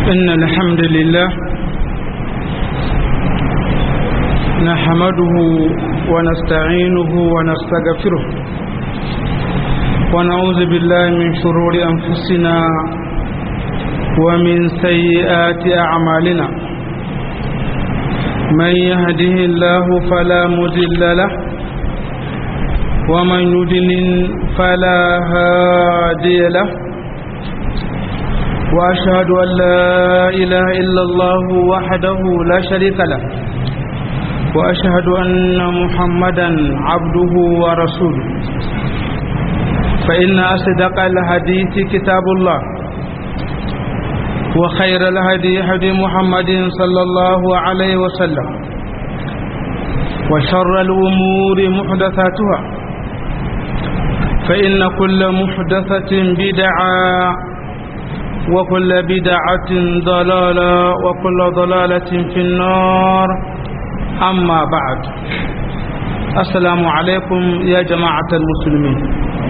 إن الحمد لله نحمده ونستعينه ونستغفره ونعوذ بالله من شرور أنفسنا ومن سيئات أعمالنا من يهده الله فلا مضل له ومن يضلل فلا هادي له وأشهد أن لا إله إلا الله وحده لا شريك له وأشهد أن محمدا عبده ورسوله فإن أصدق الحديث كتاب الله وخير الهدي هدي محمد صلى الله عليه وسلم وشر الأمور محدثاتها فإن كل محدثة بدعة وكل بدعة ضلالة وكل ضلالة في النار أما بعد السلام عليكم يا جماعة المسلمين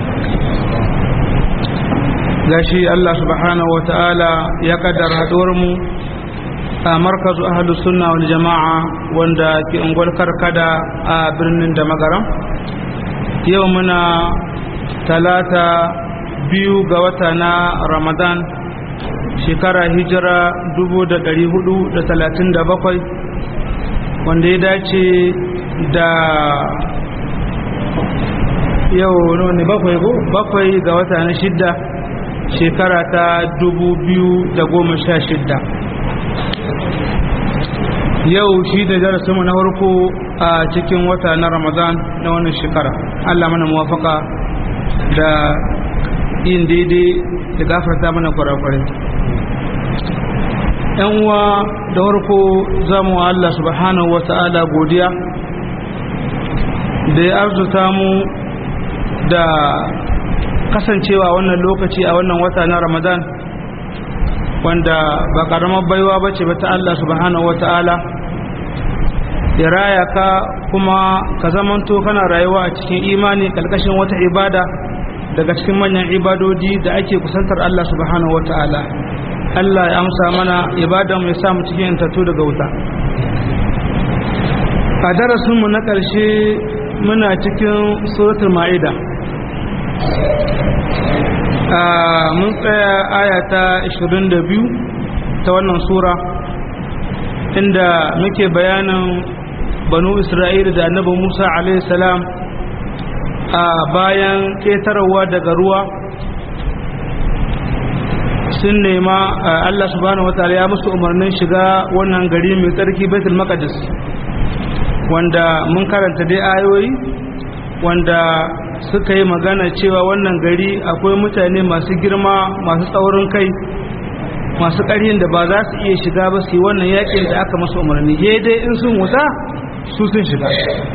gashi Allah subhanahu wa ta'ala ya kaddara mu a markazu ahlu sunna wal jama'a wanda ke ungwal karkada a birnin da magaram yau muna talata biyu ga wata na ramadan shekara hijira 437 wanda ya dace da yau ne bakwai ko bakwai ga wata na shidda shekara ta 2016 yau shi da darasinmu na farko a cikin wata na ramadan na wannan shekara allah mana muwafaka da yin daidai da gafarta mana kwarakwarai yan uwa da farko zamu wa Allah subhanahu wata'ala godiya da ya arzuta mu da kasancewa wannan lokaci a wannan wata na ramadan wanda ba karamar baiwa ba ce ba ta Allah subhanahu wata'ala ya raya ka kuma ka zamanto kana rayuwa a cikin imani kalkashin wata ibada daga cikin manyan ibadodi da ake kusantar Allah subhanahu wata'ala Allah ya amsa mana ibadan mai samu cikin tattu daga wuta a darasinmu na ƙarshe muna cikin suratul ma'ida mun tsaya ayata 22 ta wannan sura inda muke bayanin banu isra'ila da annabi musa salam a bayan ƙetarwa daga ruwa sun nema Allah subhanahu wataala ya musu umarnin shiga wannan gari mai tsarki Baitul Maqdis wanda mun karanta dai ayoyi wanda suka yi magana cewa wannan gari akwai mutane masu girma masu tsaurin kai masu ƙarhin da ba za su iya shiga ba su yi wannan yakin da aka masu umarni he dai in sun wuta su sun shiga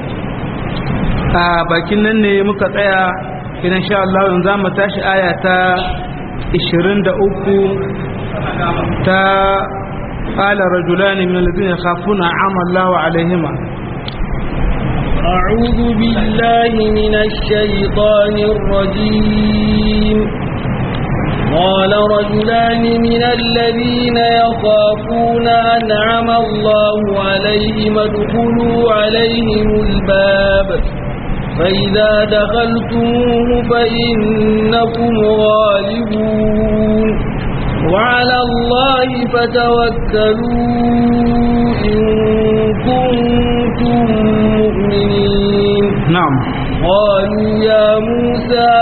a bakin nan ne muka tsaya idan sha Allah yanzu za mu tashi aya ta 23 ta qala rajulani min alladhina yakhafuna ama Allahu alaihima أعوذ بالله من الشيطان الرجيم قال رجلان من الذين يخافون أنعم الله عليهم ادخلوا عليهم الباب فإذا دخلتموه فإنكم غالبون وعلى الله فتوكلوا إن كنتم مؤمنين نعم قالوا يا موسى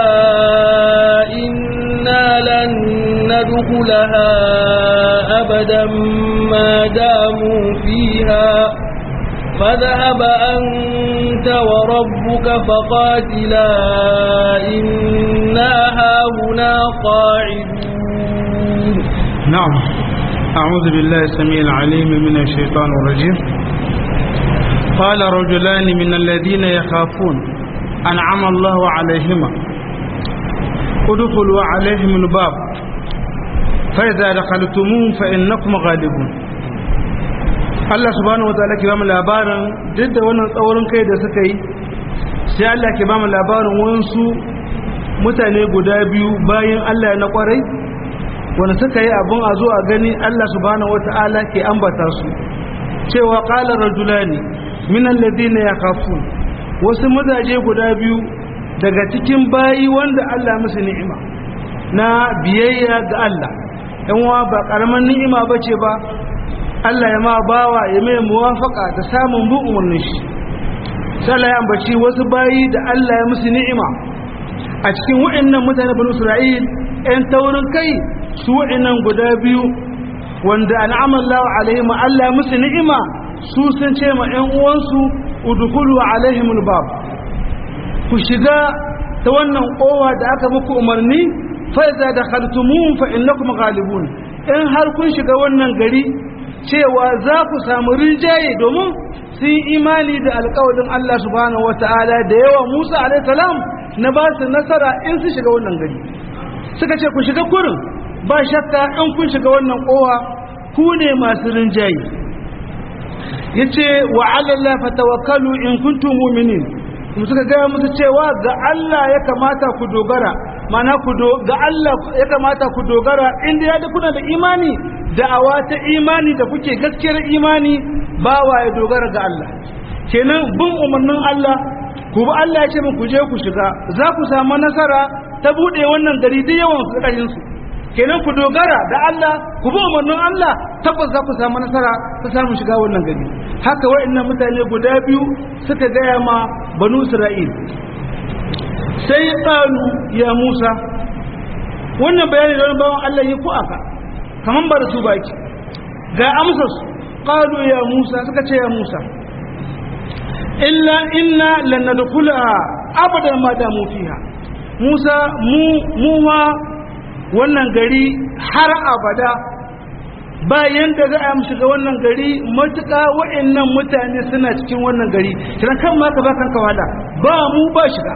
إنا لن ندخلها أبدا ما داموا فيها فذهب أنت وربك فقاتلا إنا هاهنا قاعدون نعم أعوذ بالله السميع العليم من الشيطان الرجيم قال رجلان من الذين يخافون أنعم الله عليهما ادخلوا عليهم الباب فإذا دخلتموه فإنكم غالبون Allah subhanahu wa ta'ala ke ba mu labarin duk da wannan tsaurin kai da suka yi sai Allah ke ba mu labarin wasu mutane guda biyu bayan Allah na kwarai wanda suka yi abun a zo a gani Allah subhanahu wata'ala ke ambata su cewa qala rajulani min alladhina yakhafun wasu mazaje guda biyu daga cikin bayi wanda Allah musu ni'ima na biyayya ga Allah yanwa ba karaman ni'ima bace ba Allah ya ma bawa ya mai muwafaka da samun bin umarnin shi sai ya ambaci wasu bayi da Allah ya musu ni'ima a cikin wa'annan mutane banu Isra'il ɗan taurin kai su wa'annan guda biyu wanda an'amallahu alaihim Allah ya musu ni'ima su sun ce ma ƴan uwansu udkhulu alaihimul bab ku shiga ta wannan kowa da aka muku umarni fa iza dakhaltumuhum fa innakum ghalibun in har kun shiga wannan gari cewa za ku samu rinjaye domin sun imani da alƙawarin Allah subhanahu wata'ala da yawa Musa alaihi salam na ba su nasara in su shiga wannan gari suka ce ku shiga kurin ba shakka in kun shiga wannan kowa ku ne masu rinjaye yace wa 'ala Allah fatawakkalu in kuntum mu'minin kuma suka gaya musu cewa ga Allah ya kamata ku dogara mana ku ga Allah ya kamata ku dogara inda ya da kuna da imani da'awa ta imani da kuke gaskiyar imani bawa ya dogara ga Allah kenan bin umarnin Allah ku bi Allah ya ce ku je ku shiga za ku samu nasara ta bude wannan gari da yawan su su kenan ku dogara da Allah ku bi umarnin Allah tabbas za ku samu nasara ta samu shiga wannan gari haka wa'annan mutane guda biyu suka gaya ma banu Isra'il sai qalu ya Musa wannan bayani da bawan Allah yi ku aka kaman ba da su baki ga amsar su qalu ya Musa suka ce ya Musa illa inna lan nadkhulaha abadan ma damu fiha Musa mu mu ma wannan gari har abada bayan da za a mu shiga wannan gari matuƙa wa'annan mutane suna cikin wannan gari kiran kan ma ka ba kanka wala ba mu ba shiga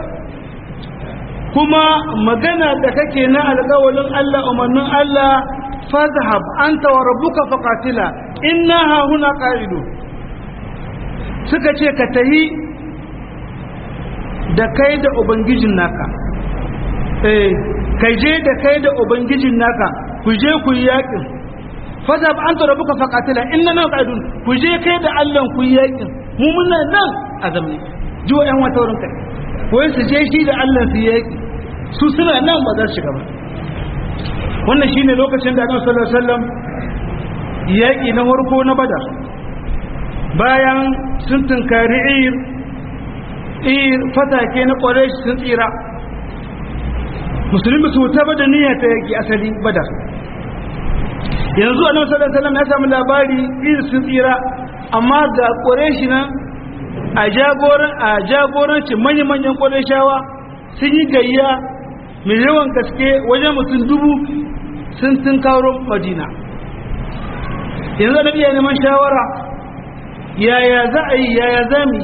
kuma magana da kake na alƙawalin Allah umarnin Allah fazhab anta wa rabbuka faqatila inna ha huna qa'idu suka ce ka tahi da kai da ubangijin naka eh kai je da kai da ubangijin naka ku je ku yi yakin fazhab anta rabbuka faqatila inna na qa'idun ku je kai da Allah ku yi yakin mu muna nan a zamne jiwa yan wata wurin kai wai su je shi da Allah su yi yaki su suna nan ba za su shiga ba wannan shine lokacin da Annabi sallallahu alaihi wasallam yaki na farko na Badar bayan sun tunkari ir ir fatake na Quraysh sun tsira musulmi su ta bada niyya ta yaki asali Badar yanzu Annabi sallallahu alaihi wasallam ya samu labari ir sun tsira amma ga Quraysh nan a jagoran a jagorancin manya-manyan Qurayshawa sun yi gayya mai yawan gaske wajen mutum dubu sun tun karo madina yanzu da iya neman shawara yaya za a yi yaya za mu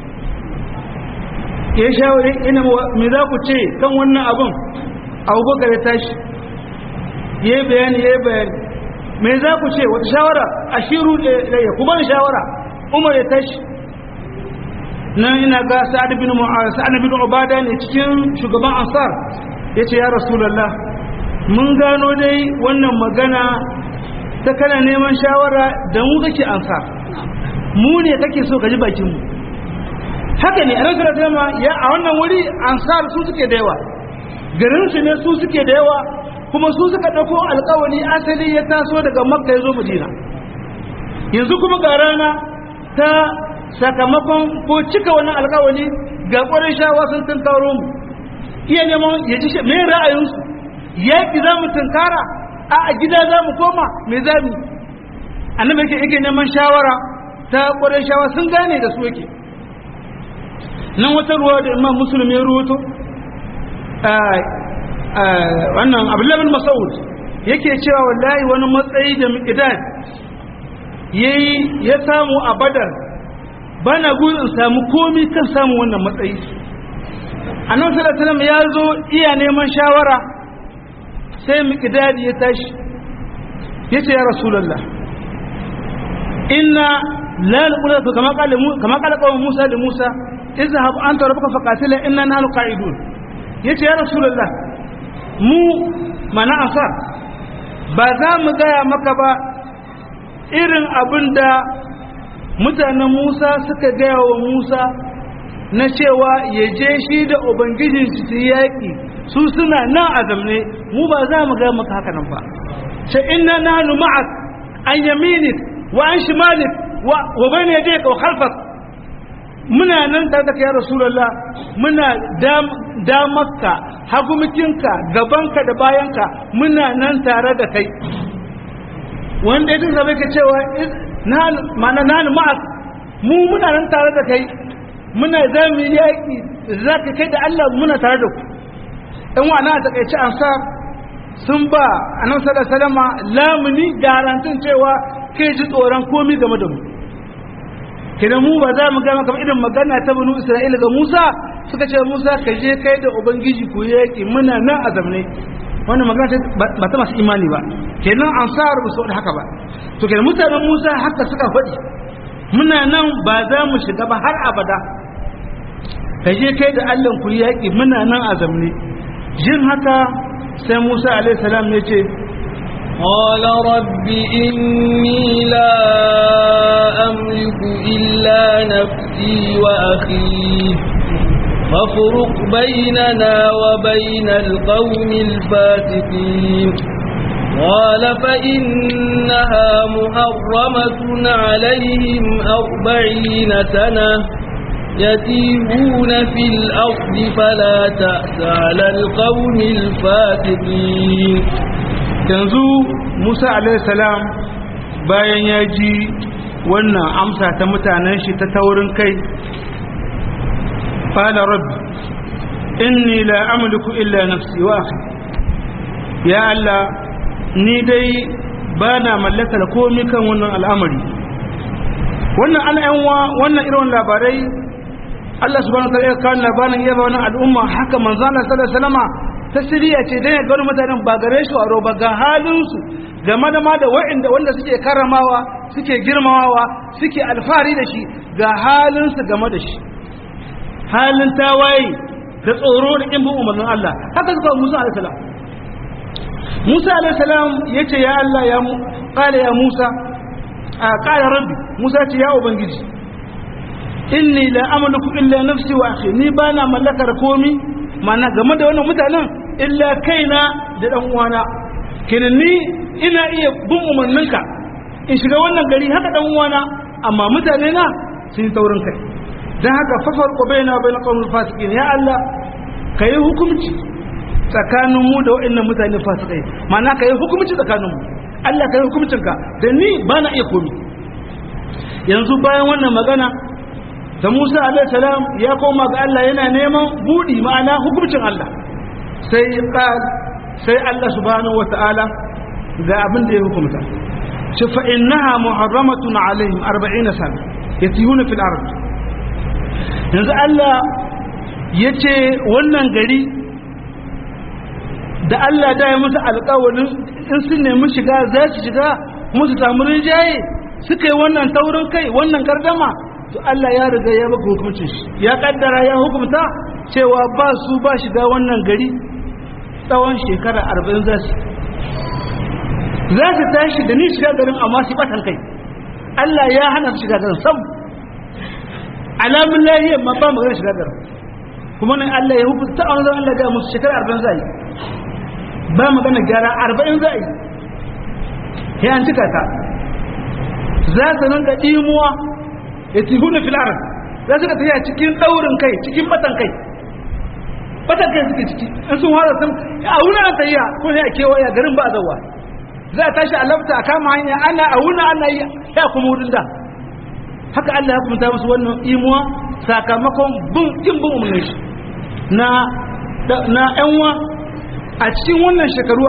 ya shawari ina mai za ku ce kan wannan abin abubakar ya tashi ya yi bayani ya yi bayani mai za ku ce wata shawara a shiru ya kuma shawara umar ya tashi nan ina ga sa'ad bin sa'ad bin ubada ne cikin shugaban ansar yace ya rasulullah mun gano dai wannan magana ta kana neman shawara da mu kake ansar mu ne kake so ka ji bakin mu haka ne annabi sallallahu alaihi ya a wannan wuri ansar su suke da yawa garin su ne su suke da yawa kuma su suka dauko alƙawari asali ya taso daga makka ya zo madina yanzu kuma ga rana ta sakamakon ko cika wannan alkawali ga ƙwarin shawa sun tunkaro mu iya neman ya ji me ra'ayinsu yaƙi za mu tunkara a a gida za mu koma me za mu annabi yake yake neman shawara ta ƙwarin shawa sun gane da su yake nan wata ruwa da imam musulmi ya ruwato wannan abdullahi bin mas'ud yake cewa wallahi wani matsayi da miqdad yayi ya samu a badar ba na gudun samu komi kan samun wannan matsayi annabi sallallahu alaihi wasallam ya zo iya neman shawara sai miqdadi ya tashi yace ya rasulullah inna la naqulu kama qala kama qala qawm musa da musa izhab anta rabbuka faqatila inna nahnu qa'idun yace ya rasulullah mu mana ansar ba za mu gaya maka ba irin abin da mutanen Musa suka gaya wa Musa na cewa ya je shi da Ubangijin su yaƙi su suna nan a zamne mu ba za mu gaya maka haka nan ba sai inna nahnu ma'ak an yaminik wa an shimalik wa bayna yadayka wa khalfak muna nan tare da ya rasulullah muna damarka hagumikinka gabanka da bayanka muna nan tare da kai wanda ya zama ka cewa mana na ma'ak mu muna nan tare da kai muna za mu yi yaƙi za ka kai da Allah muna tare da ku ɗan wa na takaice ansar sun ba a nan sada salama lamuni garantin cewa kai ji tsoron komi game da mu kina mu ba za mu ga maka irin magana ta banu Isra'ila ga Musa suka ce Musa ka je kai da ubangiji ku yaki muna nan a zamne wannan magana ba ta masu imani ba kenan ansar ba su haka ba to kenan mutanen Musa haka suka faɗi muna nan ba za mu shiga ba har abada ka je kai da Allah ku yaki muna nan a zamne jin haka sai Musa alaihi salam ya ce قال رب إني لا أملك إلا نفسي وأخي فافرق بيننا وبين القوم الفاسقين قال فإنها محرمة عليهم أربعين سنة يتيهون في الأرض فلا تأس على القوم الفاسقين yanzu musa salam bayan ya ji wannan amsa ta mutanen shi ta taurin kai fala rabbi inni la amliku illa nafsi wa akhi ya allah ni dai ba na mallakar komi kan wannan al'amari wannan al'anwa wannan irin labarai Allah subhanahu wa ta'ala ya kawo labarin iya ba wannan al'umma haka manzo Allah sallallahu alaihi wasallama tasiriya ce dan ya gano mutanen ba gare shi aro ba ga halinsu game da ma da wa'inda wanda suke karamawa suke girmamawa suke alfahari da shi ga halinsu game da shi halin tawaye da tsoro da kin bin umarnin Allah haka suka Musa alaihi salam Musa alaihi salam yace ya Allah ya mu qala ya Musa a qala rabbi Musa ce ya ubangiji inni la amliku illa nafsi wa akhi ni bana mallakar komi mana game da wannan mutanen illa kaina da dan uwana kenan ni ina iya bin umarninka in shiga wannan gari haka dan uwana amma mutane na sun yi taurin kai dan haka fafar ko baina baina qawmul fasiqin ya Allah kai hukunci tsakanin mu da waɗannan mutane fasikai mana kai hukunci tsakanin mu Allah kai hukuncinka da ni bana iya komi yanzu bayan wannan magana da Musa alaihi salam ya koma ga Allah yana neman budi ma'ana hukuncin Allah sai qal sai Allah subhanahu wata'ala ga abin da ya hukunta shi fa innaha muharramatun alaihim 40 sana yatihuna fil ard yanzu Allah yace wannan gari da Allah da ya musu alƙawarin in sun nemi shiga za su shiga musu samu rinjaye suka yi wannan taurin kai wannan gardama to Allah ya riga ya maka hukuncin shi ya kaddara ya hukumta cewa ba su ba shiga wannan gari tsawon shekara arba'in za su za su tashi da ni shiga garin amma su batan kai Allah ya hana su shiga garin sam alamun lahiyar ma ba magana shiga garin kuma nan Allah ya hukunta a wanzan Allah ga musu shekara arba'in za yi ba magana gyara arba'in za yi ya an cika ta za su nan ga ɗimuwa ya tihuna fil arab za su ka tafiya cikin daurin kai cikin batan kai batan kai suke ciki in sun fara sun a wuna an tafiya ko ne a kewaya garin ba a zawa za a tashi a lafta a kama hanya ana a wuna ana yi ya kuma wurin da haka Allah ya kuma musu wannan imuwa sakamakon bin kin bin umarnin shi na na yanwa a cikin wannan shekaru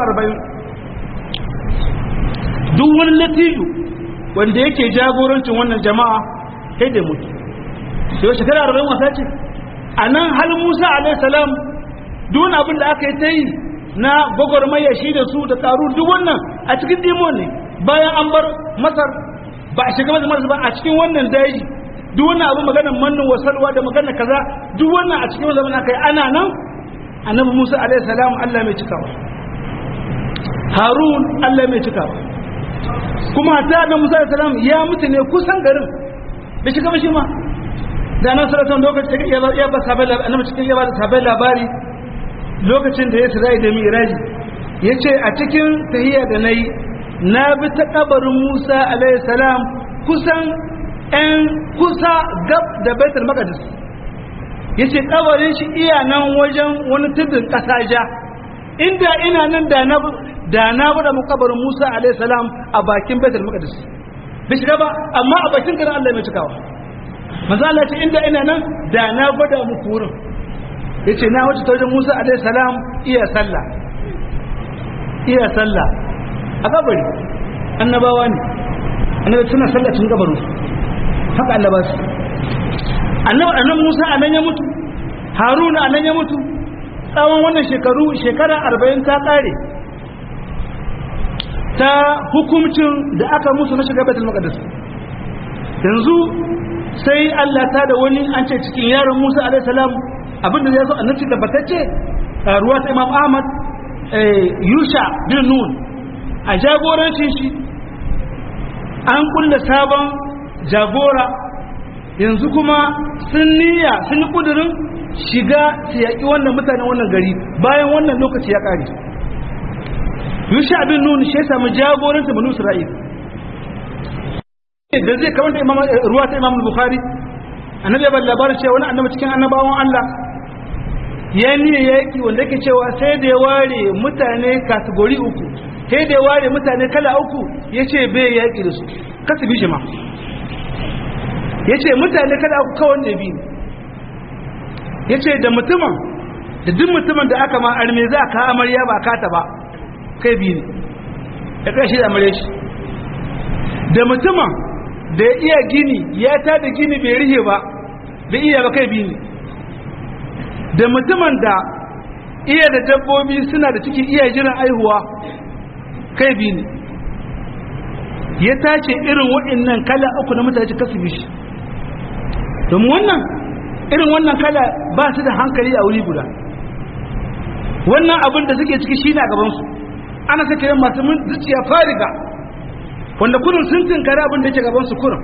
40 duk wani latifu wanda yake jagorancin wannan jama'a sai da mutu sai shekara arba'in wasa ce a nan hal musa alaihissalam duk abin da aka yi ta yi na gwagwarmaya shi da su da karu duk wannan a cikin dimo ne bayan an bar masar ba a shiga masar ba a cikin wannan daji duk wannan abin maganar mannin wasalwa da maganar kaza duk wannan a cikin zaman aka yi ana nan annabi musa alaihissalam allah mai cikawa harun Allah mai cika ba kuma ta da Musa da salam ya mutu ne kusan garin bai shiga ba shi ma da nan saratan lokacin ya ya ba sabai annabi cikin ya ba da sabai labari lokacin da ya Isra'i da Miraji yace a cikin tahiyya da nayi na bi ta kabarin Musa alaihi salam kusan ɗan kusa gab da Baitul Maqdis yace kabarin shi iya nan wajen wani tudun ƙasa ja inda ina nan da na da na bada mu kabarin Musa alaihi salam a bakin Baitul Maqdis bai shiga ba amma a bakin garin Allah mai cikawa manzo Allah ce inda ina nan da na gwada muku wurin yace na wuce ta wajen Musa alaihi salam iya sallah iya sallah a kabari annabawa ne annabawa suna sallah tun gabaru haka Allah ba su annabi annabi Musa anan ya mutu Haruna anan ya mutu tsawon wannan shekaru shekara 40 ta kare ta hukumcin da aka musu na shiga Baitul Maqdis yanzu sai Allah ta da wani an ce cikin yaron Musa alaihi salam abinda ya zo annabi da batacce ruwa ta Imam Ahmad Yusha bin Nun a jagorancin shi an kulla sabon jagora yanzu kuma sun niyya sun yi kudurin shiga su yaƙi wannan mutanen wannan gari bayan wannan lokaci ya ƙare yusha bin nun shi ya samu jagoranta banu isra'il da zai kamanta imam ruwa ta imam bukhari annabi ya labarin cewa wani annabi cikin annabawan Allah ya niyya yaƙi wanda yake cewa sai da ya ware mutane kategori uku sai da ya ware mutane kala uku ya ce bai yaƙi da su kasu bi shi ma ya ce mutane kada aku kawon da bi ya ce da mutumin da duk mutumin da aka ma arme za ka amarya ba kata ba kai bi ne ya kai shi da amarya shi da mutumin da ya iya gini ya ta da gini bai rihe ba bai iya ba kai bi ne da mutumin da iya da dabbobi suna da ciki iya jiran aihuwa kai bi ne ya tace irin waɗannan kala uku na mutane kasu bi shi domin wannan irin wannan kala ba su da hankali a wuri guda wannan abin da suke ciki shine a gabansu ana sake yin masu mun zuciya fariga wanda kurin sun tinkari abin da yake gabansu kurin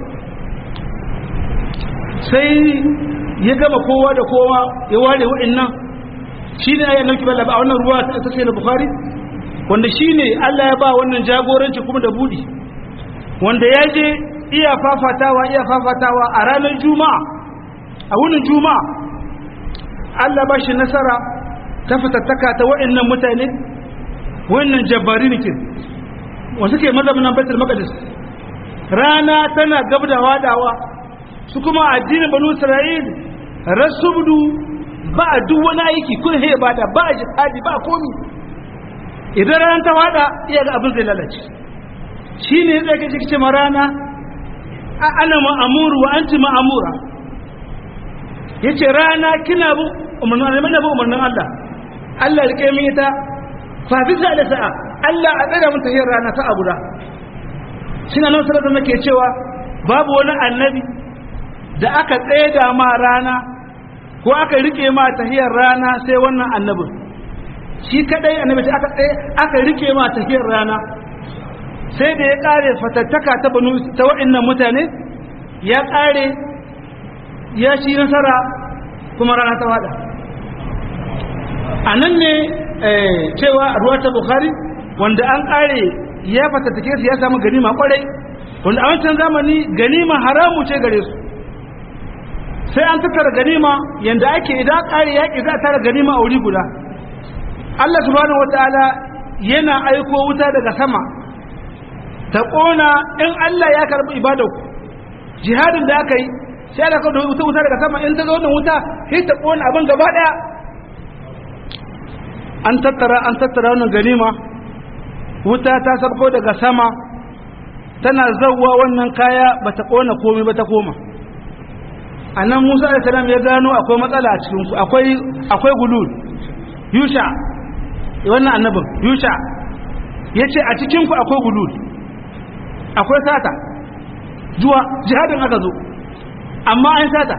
sai ya gama kowa da kowa ya ware wa'annan shi ne ayyana nauki bala ba a wannan ruwa ta sai na bukari wanda shi ne allah ya ba wannan jagoranci kuma da budi wanda ya je iya fafatawa iya fafatawa a ranar juma'a a wunin juma'a Allah ba shi nasara ta fitattaka ta wa'annan mutane wa'annan jabbarikin wasu ke mazaunan baitul maqdis rana tana gab da wadawa su kuma addinin banu isra'il rasubdu ba a duk wani aiki kun he ba da ba a jihadi ba komi idan rana ta wada iya ga abin zai lalace shi ne zai kace kice ma rana ana ma'amuru wa anti ma'amura yace rana kina bu umarnin Allah mana bu umarnin Allah Allah rike min ita fa bisa da sa'a Allah a tsara mun tahiyar rana ta abuda shine nan sallallahu nake cewa babu wani annabi da aka tsaida ma rana ko aka rike ma tahiyar rana sai wannan annabin shi kadai annabi da aka tsaye aka rike ma tahiyar rana sai da ya kare fatattaka ta banu ta waɗannan mutane ya kare ya ci nasara kuma rana ta wada a nan ne cewa a ruwa ta bukari wanda an kare ya fatattake su ya samu ganima kwarai wanda a wancan zamani ganima haramu ce gare su sai an tattara ganima yanda ake idan kare yaƙi za a tara ganima a wuri guda Allah subhanahu wataala yana aiko wuta daga sama ta ƙona in Allah ya karɓi ibadarku jihadin da aka yi sai da ka wuta wuta daga sama in ta zo wannan wuta sai ta ƙona abin gaba ɗaya an tattara an tattara wannan ganima wuta ta sabko daga sama tana zawwa wannan kaya ba ta ƙona komai ba ta koma a nan musa alaihissalam ya gano akwai matsala a cikinsu akwai akwai gulul yusha wannan annabin yusha ya ce a cikinku akwai gulul akwai sata zuwa jihadin aka zo amma an sata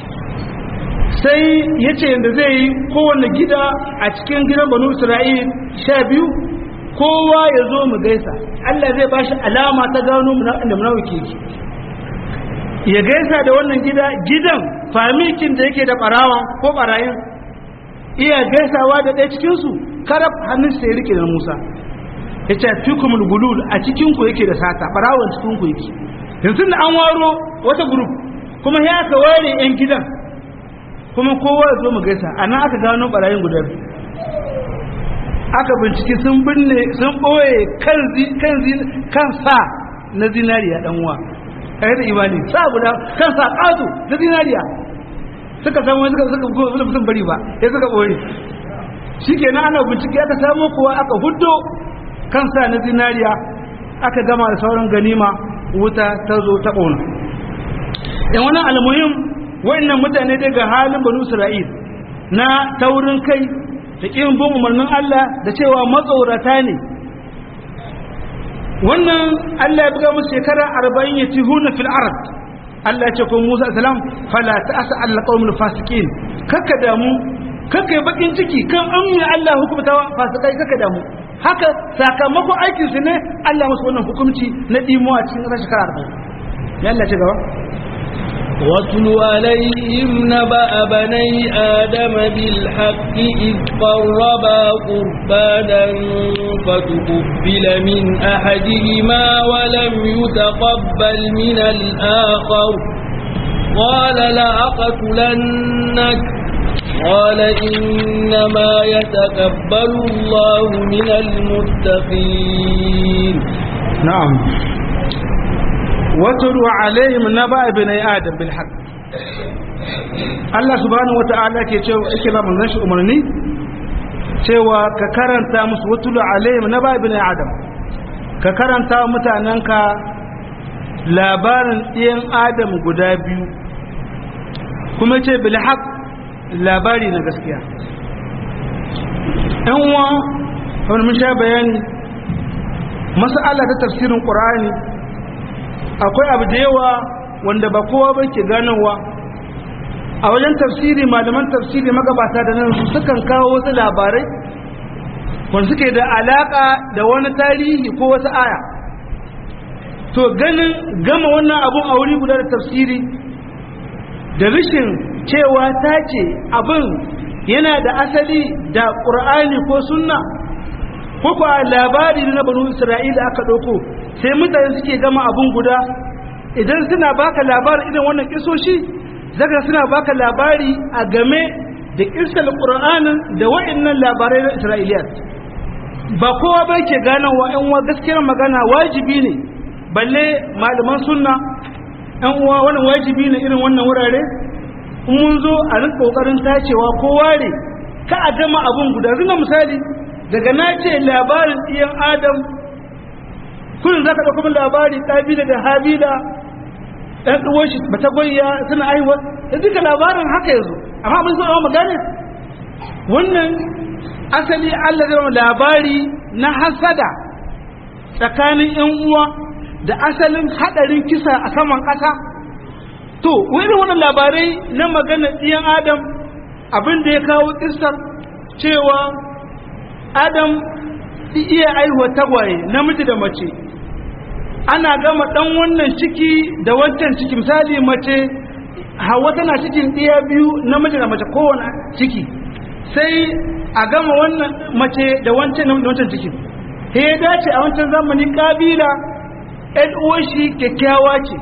sai ya ce yadda zai yi kowane gida a cikin gidan banu isra'il sha biyu kowa ya zo mu gaisa Allah zai ba shi alama ta gano inda munawiki yake ya gaisa da wannan gida gidan famikin da yake da barawan ko barayin iya gaisawa da ɗaya cikinsu karab hannun sai rike da musa ya ce fikumul gulul a cikinku yake da sata barawon cikinku yake yanzu da an waro wata grup kuma ya aka ware 'yan gidan kuma kowa ya zo mu gaisa a nan aka gano barayin guda biyu aka bincike sun binne sun ɓoye kan sa na zinariya ɗan uwa kai da imani sa guda kan sa ƙato na zinariya suka samu suka suka suka sun bari ba ya suka ɓoye shi kenan ana bincike aka samu kuwa aka huddo kan sa na zinariya aka gama da sauran ganima wuta ta zo ta ƙona yan wani almuhim wa'annan mutane daga halin banu isra'il na taurin kai da ƙin bin umarnin Allah da cewa matsorata ne wannan Allah ya buga musu shekara arba'in ya ci huna fil arab Allah ya ce ko Musa salam fala ta'asa Allah qaumul fasikin kakka damu kakka yi bakin ciki kan an yi Allah hukumta fasikai kakka damu haka sakamakon aikin su ne Allah musu wannan hukunci na dimuwa cikin ƙasar shekara arba'in ya Allah ce gaba واتل عليهم نبأ بني آدم بالحق إذ قربا قربانا فتقبل من أحدهما ولم يتقبل من الآخر قال لأقتلنك قال إنما يتقبل الله من المتقين نعم واتلو عليهم نبأ بني آدم بالحق Allah subhanahu wata'ala ke cewa yake ba manzon shi umarni cewa ka karanta musu watulu alaihim naba ibn adam ka karanta mutanenka labarin ɗiyan adam guda biyu kuma ce bil haq labari na gaskiya ɗan uwa kamar mun sha bayani mas'ala ta tafsirin qur'ani akwai abu da yawa wanda ba kowa ba ke ganowa a wajen tafsiri malaman tafsiri magabata da nan su sukan kawo wasu labarai wanda suke da alaka da wani tarihi ko wasu aya to ganin gama wannan abun a wuri guda da tafsiri da rishin cewa ta ce abin yana da asali da ƙur'ani ko sunna ko kuwa labari na banu isra'ila aka ɗauko sai mutane suke gama abun guda idan suna baka labarin irin wannan kisoshi zaka suna baka labari a game da kisal qur'anin da wa'annan labarai na isra'iliyat ba kowa ba ke gane wa ƴan uwa gaskiyar magana wajibi ne balle malaman sunna ƴan uwa wannan wajibi ne irin wannan wurare in mun zo a rinka kokarin tacewa ko ware ka a gama abun guda zuma misali daga na ce labarin ɗiyan adam kullum za ka ɗauka min labari ƙabila da habila ɗan ɗuwar shi ba ta goyya suna aiwa da duka labarin haka yanzu amma mun so mu gane wannan asali Allah zai zama labari na hasada tsakanin yan uwa da asalin hadarin kisa a saman ƙasa to wani wannan labarai na magana ɗiyan adam abin da ya kawo ƙisar cewa adam iya aihuwa tagwaye namiji da mace ana gama dan wannan ciki da wancan ciki misali mace hawa tana cikin ɗiya biyu namiji da mace kowane ciki sai a gama wannan mace da wancan da wancan ciki sai ya dace a wancan zamani kabila ɗan uwar shi kyakkyawa ce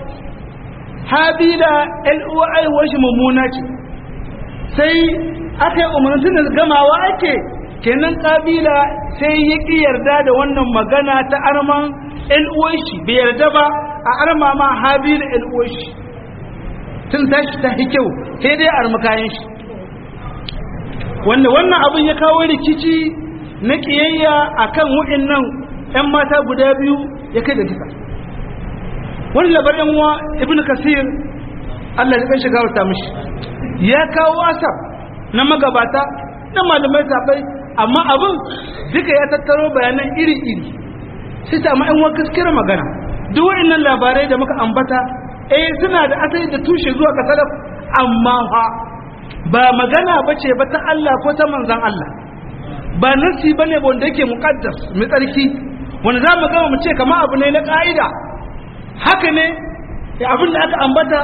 habila ɗan uwar aiwuwar shi mummuna ce sai aka yi umarnin da gamawa ake kenan kabila sai ya ƙi yarda da wannan magana ta arman ‘yan uwanshi bai yarda ba a arma ma habi da ‘yan uwanshi tun tashi ta kyau sai dai arma kayan shi wanda wannan abin ya kawo rikici na ƙiyayya a kan nan ‘yan mata guda biyu ya kai da kisa wani labarin wa ibn kasir Allah ya kan shiga wata mishi ya kawo asab na magabata na malamai zaɓai amma abin duka ya tattaro bayanan iri-iri sai ta ma'an wa gaskiyar magana duk wa'annan labarai da muka ambata eh suna da asali da tushe zuwa ga salaf amma fa ba magana bace ba ta Allah ko ta manzon Allah ba nasi bane wanda yake muqaddas mai tsarki wanda za mu gama mu ce kamar abu ne na ka'ida haka ne abin da aka ambata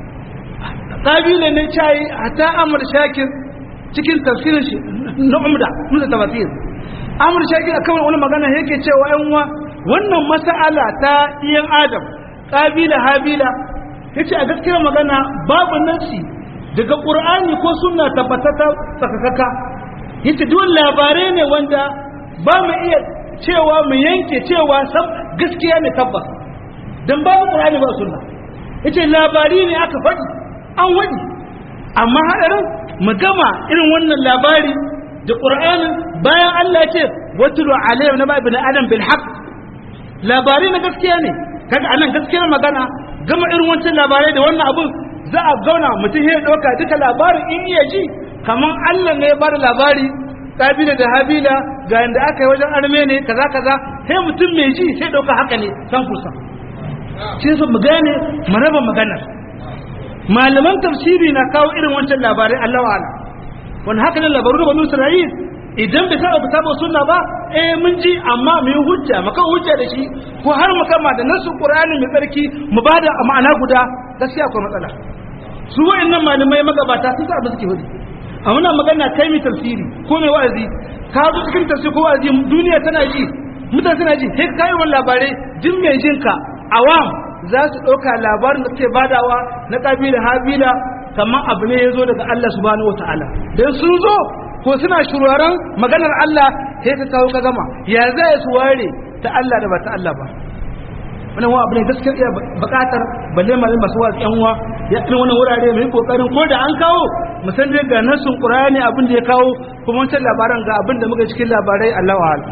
ƙabila ne cayi hata amur shakir cikin tafsirin shi na umda nuna tafsir amur shakir a kawai wani magana yake cewa yan uwa wannan mas'ala ta iyan adam ƙabila habila yace a gaskiyar magana babu nasi daga qur'ani ko sunna tabbatata tsakakaka yace duk labarai ne wanda ba mu iya cewa mu yanke cewa gaskiya ne tabbas dan babu qur'ani ba sunna yace labari ne aka faɗi an waɗi amma haɗarin mu gama irin wannan labari da qur'anin bayan Allah ya ce watulu alayhi na babu na adam bil haqq labari na gaskiya ne kaga anan gaskiyar magana gama irin wancan labarai da wannan abun za a zauna mutum ya ɗauka duka labarin in iya ji kamar Allah ne ya bada labari kabila da habila ga yanda aka yi wajen arme ne kaza kaza sai mutum mai ji sai ɗauka haka ne san kusa shi su mu gane mu raba maganar malaman tafsiri na kawo irin wancan labarai Allah wa ala wani haka ne labaru da banu Isra'il idan bai saba ba saba sunna ba eh mun ji amma mu yi hujja mu kawo hujja da shi ko har mu kama da nasu Qur'ani mai tsarki mu bada a ma'ana guda gaskiya akwai matsala su wa'annan malamai magabata sun sa abin suke hudu a muna magana kai mai tafsiri ko mai wa'azi ka zo cikin tafsiri ko wa'azi duniya tana ji mutane tana ji sai kai wani labarai jin mai jinka awam za su ɗauka labarin da suke badawa na ƙabila habila kamar abu ne ya zo daga Allah subhanahu wata'ala don sun zo ko suna shuraren maganar Allah sai ka kawo ka gama ya zai su ware ta Allah da ba ta Allah ba wannan wa abu ne gaskiya iya buƙatar balle malin masu wasu yan uwa ya irin wannan wurare mai kokarin ko da an kawo mu san dai ga nasun Qur'ani abin da ya kawo kuma wancan labaran ga abin da muka cikin labarai Allah wa'ala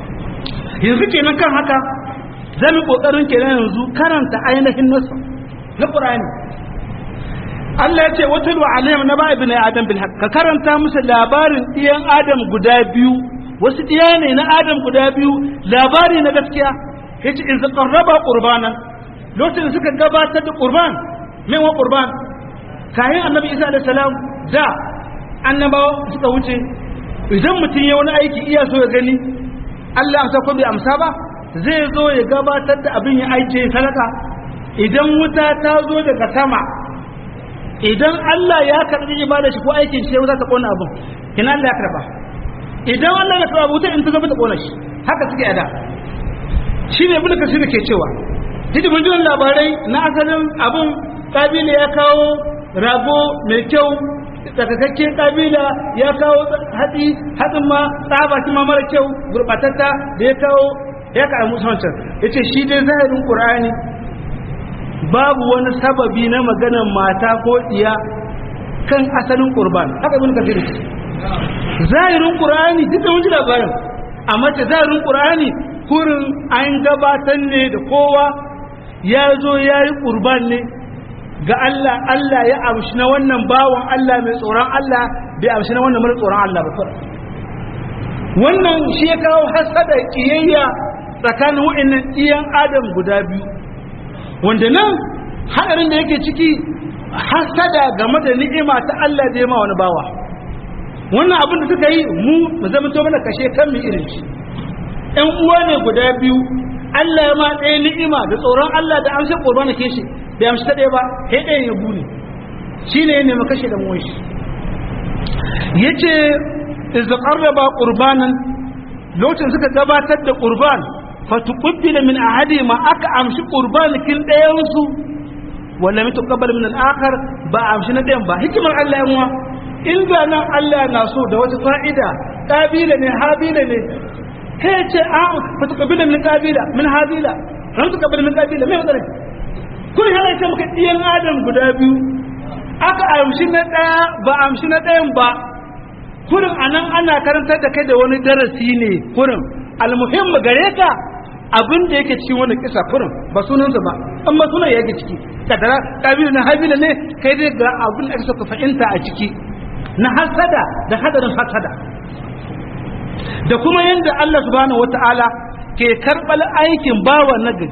yanzu kenan kan haka zan yi kokarin kenan yanzu karanta ainihin nasu na Qur'ani Allah ya ce wata ruwa alayhim na ba ibn adam bil haqq ka karanta musu labarin diyan adam guda biyu wasu diya ne na adam guda biyu labari na gaskiya yace in qarraba qurbanan lokacin da suka gabatar da qurban mai wa qurban kayan annabi Isa alaihi salam da annabawa suka wuce idan mutum ya wani aiki iya so ya gani Allah amsa ko bai amsa ba zai zo ya gabatar da abin ya aike sadaka idan wuta ta zo daga sama idan Allah ya karbi ibada shi ko aikin shi za ta kona abin kina Allah ya karba idan Allah ya karba wuta in ta zama ta kona shi haka suke ada shine ibnu kasir ke cewa didi mun ji labarai na asalin abin kabila ya kawo rago mai kyau tsakakakken kabila ya kawo hatsi hatsin ma tsaba shi ma mara kyau gurbatatta da ya kawo ya ka musu wancan ya ce shi dai zahirin ƙur'ani babu wani sababi na maganar mata ko iya kan asalin ƙurban haka ibn kafir zahirin ƙur'ani duk da wani labarin amma ce zahirin ƙur'ani kurin an gabatar ne da kowa ya zo ya yi ƙurban ne ga Allah Allah ya amshi na wannan bawan Allah mai tsoron Allah bai amshi na wannan mara tsoron Allah ba wannan shi ya kawo hasada kiyayya tsakanin wa'annan iyan adam guda biyu wanda nan hadarin da yake ciki hasada game da ni'ima ta Allah da ya ma wani bawa wannan abin da suka yi mu mu zama to mana kashe kan mu irin shi ɗan uwa ne guda biyu Allah ya ma ɗaya ni'ima da tsoron Allah da amsa qurbana ke shi bai amsa ta ɗaya ba sai ɗayan ya bune shine ya nemi kashe da mu shi yace iz qarraba qurbanan lokacin suka gabatar da qurban fatuqbila min ahadi ma aka amshi qurbanikin ɗayan su wala mai tuqabbal min al-akhar ba amshi na ɗayan ba hikimar Allah yanwa inda nan Allah na so da wata fa'ida qabila ne habila ne kai ce a fatuqbila min qabila min habila ran tuqabbal min qabila mai wadare kun hala ce maka ɗiyan adam guda biyu aka amshi na ɗaya ba amshi na ɗayan ba kurin anan ana karantar da kai da wani darasi ne kurin almuhim gare ka abin da yake cikin wani kisa kurin ba sunansa ba amma sunan yake ciki kadara kabila na habila ne kai dai ga abin da ake ka fahimta a ciki na hasada da hadarin hasada da kuma yadda Allah subhanahu wata'ala ke karɓar aikin bawa nagari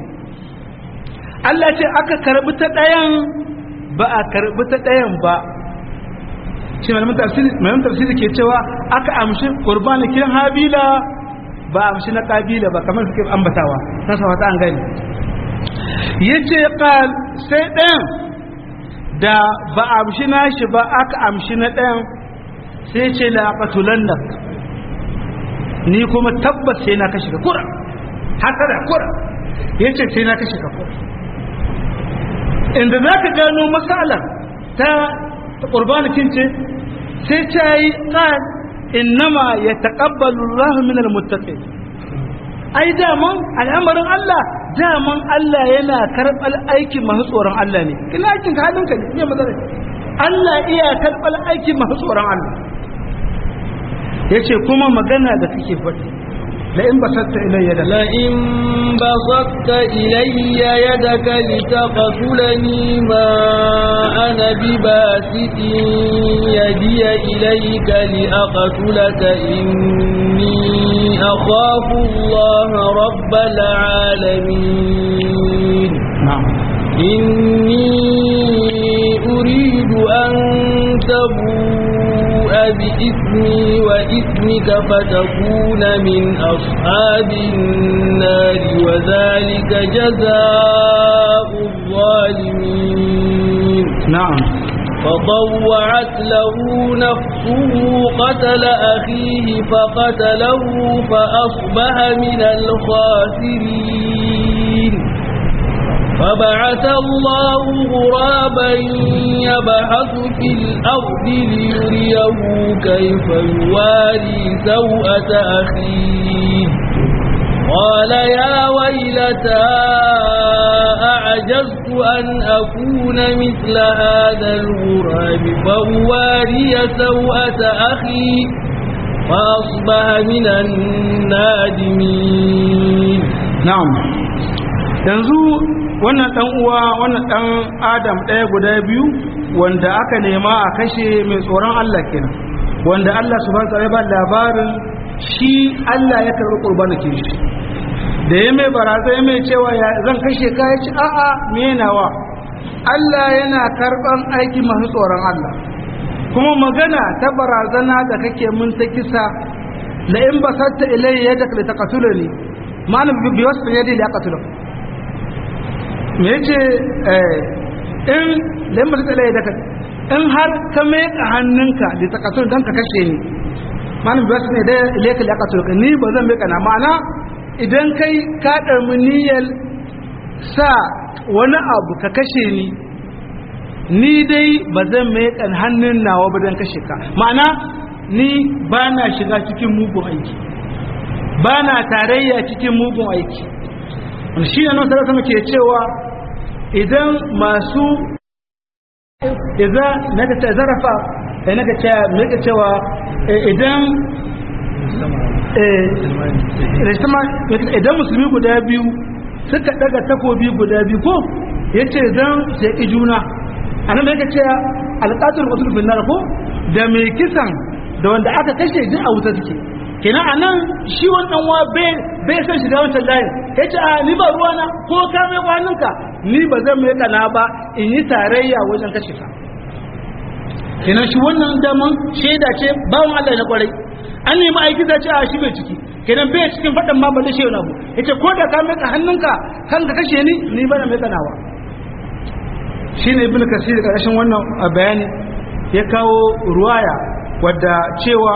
Allah ce aka karɓi ta ɗayan ba a karɓi ta ɗayan ba shi malamin tafsiri malamin tafsiri ke cewa aka amshi qurbanikin habila ba amshi na kabila ba kamar suke ambatawa na sawata an gani yace qal sai ɗayan da ba amshi nashi ba aka amshi na ɗayan sai ce la qatulannak ni kuma tabbas sai na kashe ka kura haka da kura yace sai na kashe ka kura inda zaka gano masalar ta qurbanikin ce sai ta yi qal innama yataqabbalu Allahu min almuttaqin ai daman al'amarin Allah daman Allah yana karɓar aikin masu tsoron Allah ne kina aikin ka halinka ne me matsala Allah iya karɓar aikin masu tsoron Allah yace kuma magana da kake faɗi la in basatta ilayya da la in basatta ilayya yadaka litaqtulani ma ana bibasitin yadiya ilayka liaqtulaka inni akhafu Allah rabbal alamin na'am إني أريد أن تبوء بإثمي وإثمك فتكون من أصحاب النار وذلك جزاء الظالمين na'am فطوعت له نفسه قتل أخيه فقتله فأصبح من الخاسرين فبعث الله غرابا يبحث في الأرض ليريه كيف يواري سوءة أخيه قال يا ويلتى أعجزت أن أكون مثل هذا الغراب فأواري سوءة أخي فأصبح من النادمين na'am yanzu wannan dan uwa wannan dan adam ɗaya guda biyu wanda aka nema a kashe mai tsoron Allah kenan wanda Allah subhanahu wa ta'ala ya ba labarin shi Allah ya karɓi qurbanakin shi da ya mai baraza ya mai cewa ya zan kashe ka ya ci a'a me nawa Allah yana karɓan aiki masu tsoron Allah kuma magana ta barazana da kake mun ta kisa la in basatta ilayya yadaka litaqtulani ma'ana bi wasu yadi la yaqtuluk me yace eh in la in basatta ilayya yadaka in har ka mai hannunka litaqtul dan ka kashe ni ma'ana bi wasu yadi ilayka la yaqtuluk ni ba zan mai kana ma'ana idan kai ka ɗarmi niyyar sa wani abu ka kashe ni ni dai ba zan mai kan hannun nawa ba don kashe ka ma'ana ni ba na shiga cikin mugun aiki ba na tarayya cikin mugun aiki shi ne nan sarrafa ke cewa idan masu idan na ta zarafa na ka cewa idan idan musulmi guda biyu suka daga takobi guda biyu ko ya ce zan sai juna a nan da yake ce alƙatar wasu finnar ko da mai kisan da wanda aka kashe jin a wuta suke kenan a nan shi wannan wa bai san shiga wancan layin ya ce a ni ba ruwana ko ka mai kwaninka ni ba zan mai kana ba in yi tarayya wajen kashe ka kenan shi wannan daman shaida ce bawan Allah na kwarai an nemi aiki da ce a shi bai ciki kenan bai cikin faɗin ma ba da shewa abu yace ko da ka meka hannunka kan ka kashe ni ni bana meka nawa shine ibnu kasir karshen wannan bayani ya kawo ruwaya wadda cewa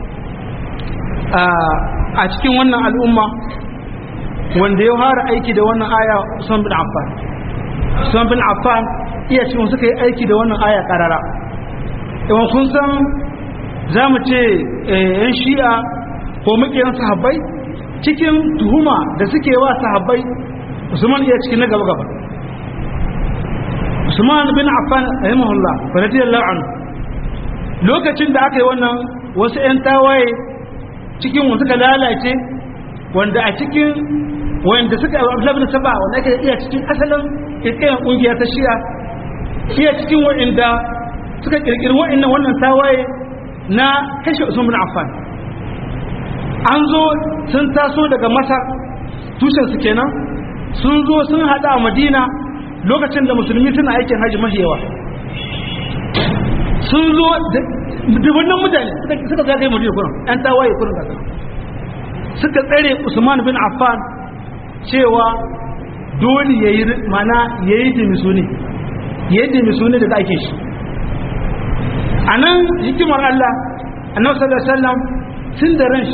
a cikin wannan al'umma wanda ya fara aiki da wannan aya Usman bin Affan Usman bin Affan iya cikin suka yi aiki da wannan aya karara idan kun san za mu ce yan shi'a ko makiyan sahabbai cikin tuhuma da suke wa sahabbai usman iya cikin na gaba gaba usman bin affan rahimahullah radiyallahu anhu lokacin da aka yi wannan wasu yan tawaye cikin wanda suka lalace wanda a cikin wanda suka Abdullah bin Saba wanda ake iya cikin asalin kirkiran kungiya ta Shi'a iya cikin wanda suka kirkiri wa'annan wannan tawaye na kashe Usman bin Affan an zo sun taso daga Masar tushen su kenan sun zo sun hada a Madina lokacin da musulmi suna aikin haji mahiyawa sun zo dubannan mutane suka zagaye madina kurin yan tawaye kurin kasa suka tsare usman bin affan cewa dole ya yi mana ya yi dimisu ne ya yi dimisu ne daga ake shi a nan hikimar allah annabi sallallahu alaihi wasallam tun da ran shi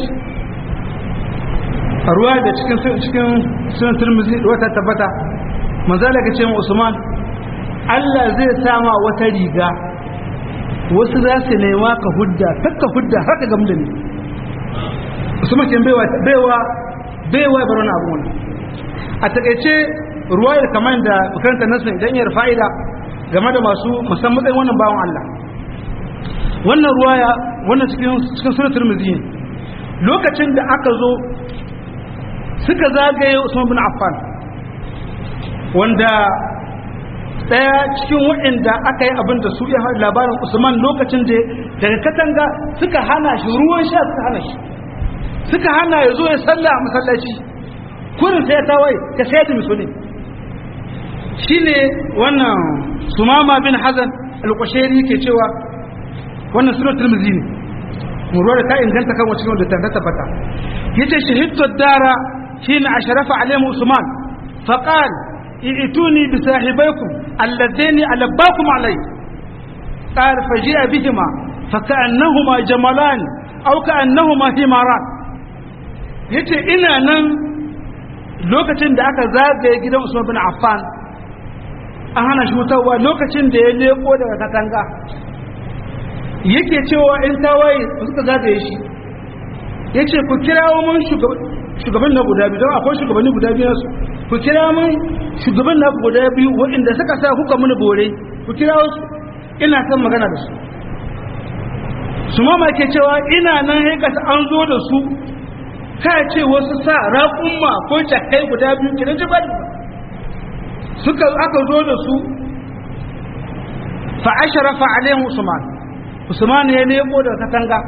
a ruwa da cikin cikin sunan turmuzi wata tabbata manzala ka ce ma usman allah zai sama wata riga wasu za su nema ka hudda takka hudda haka gamu da ni usman ke baiwa baiwa baiwa bar wani abu wani a takaice ruwayar kamar da makaranta nasu idan yar fa'ida game da masu musamman matsayin wannan bawan allah wannan ruwaya wannan cikin cikin sunan turmuzi ne lokacin da aka zo suka zagaye Usman bin Affan wanda daya cikin waɗanda aka yi abin da su ya haɗa labarin Usman lokacin da daga katanga suka hana shi ruwan sha suka hana shi suka hana ya zo ya salla a masallaci kurin sai ya tawaye ka sai da misali shine wannan Sumama bin Hazan al-Qushairi ke cewa wannan sunan Tirmidhi ne mu da ta inganta kan wacce wanda ta tabbata yace shahidtu dara حين أشرف عليهم عثمان فقال ائتوني بصاحبيكم اللذين ألباكم عليه قال فجاء بهما فكأنهما جملان أو كأنهما حماران yace ina nan lokacin da aka zagaye gidan Usman bin Affan an hana shi wutarwa lokacin da ya leko daga katanga yake cewa in tawaye suka zagaye shi yace ku kirawo mun shugaban na guda biyu don akwai shugabanni guda biyu su ku kira mun shugaban na guda biyu waɗanda suka sa kuka mini bore ku kira su ina son magana da su su ma ke cewa ina nan haikata an zo da su ka ce wasu sa raƙumma ko jakai guda biyu kiran jibal suka aka zo da su fa asharafa alaihim usman usman ya leko da katanga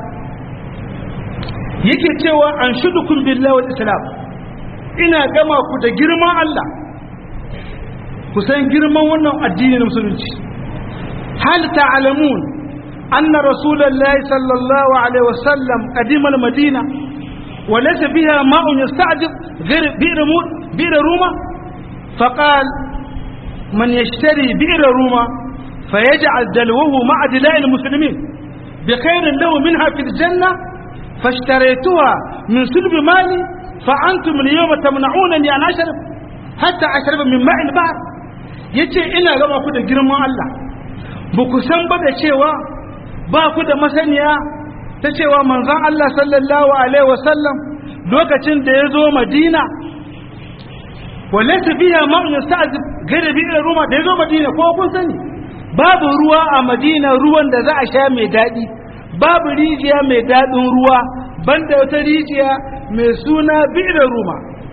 yake cewa an shudukun billahi wal islam ina gama ku da girman Allah ku san girman wannan addini na musulunci hal ta'lamun anna rasulullahi sallallahu alaihi wasallam qadima al-madina wa laysa biha ma'un yasta'jib ghayr bi'r bi'r ruma فقال من يشتري بئر روما فيجعل دلوه مع دلاء المسلمين بخير له منها في الجنة فاشتريتها من سلب مالي فأنتم اليوم تمنعونني أن أشرب حتى أشرب من ماء البحر yace ina gama ku da girman Allah ba ku san ba da cewa ba ku da masaniya ta cewa manzon Allah sallallahu alaihi wasallam lokacin da ya zo Madina walaysa biha ma'un yasta'zib gare bi ruma da ya zo Madina ko kun sani babu ruwa a Madina ruwan da za a sha mai daɗi babu rijiya mai daɗin ruwa banda wata rijiya mai suna bi'ir ruma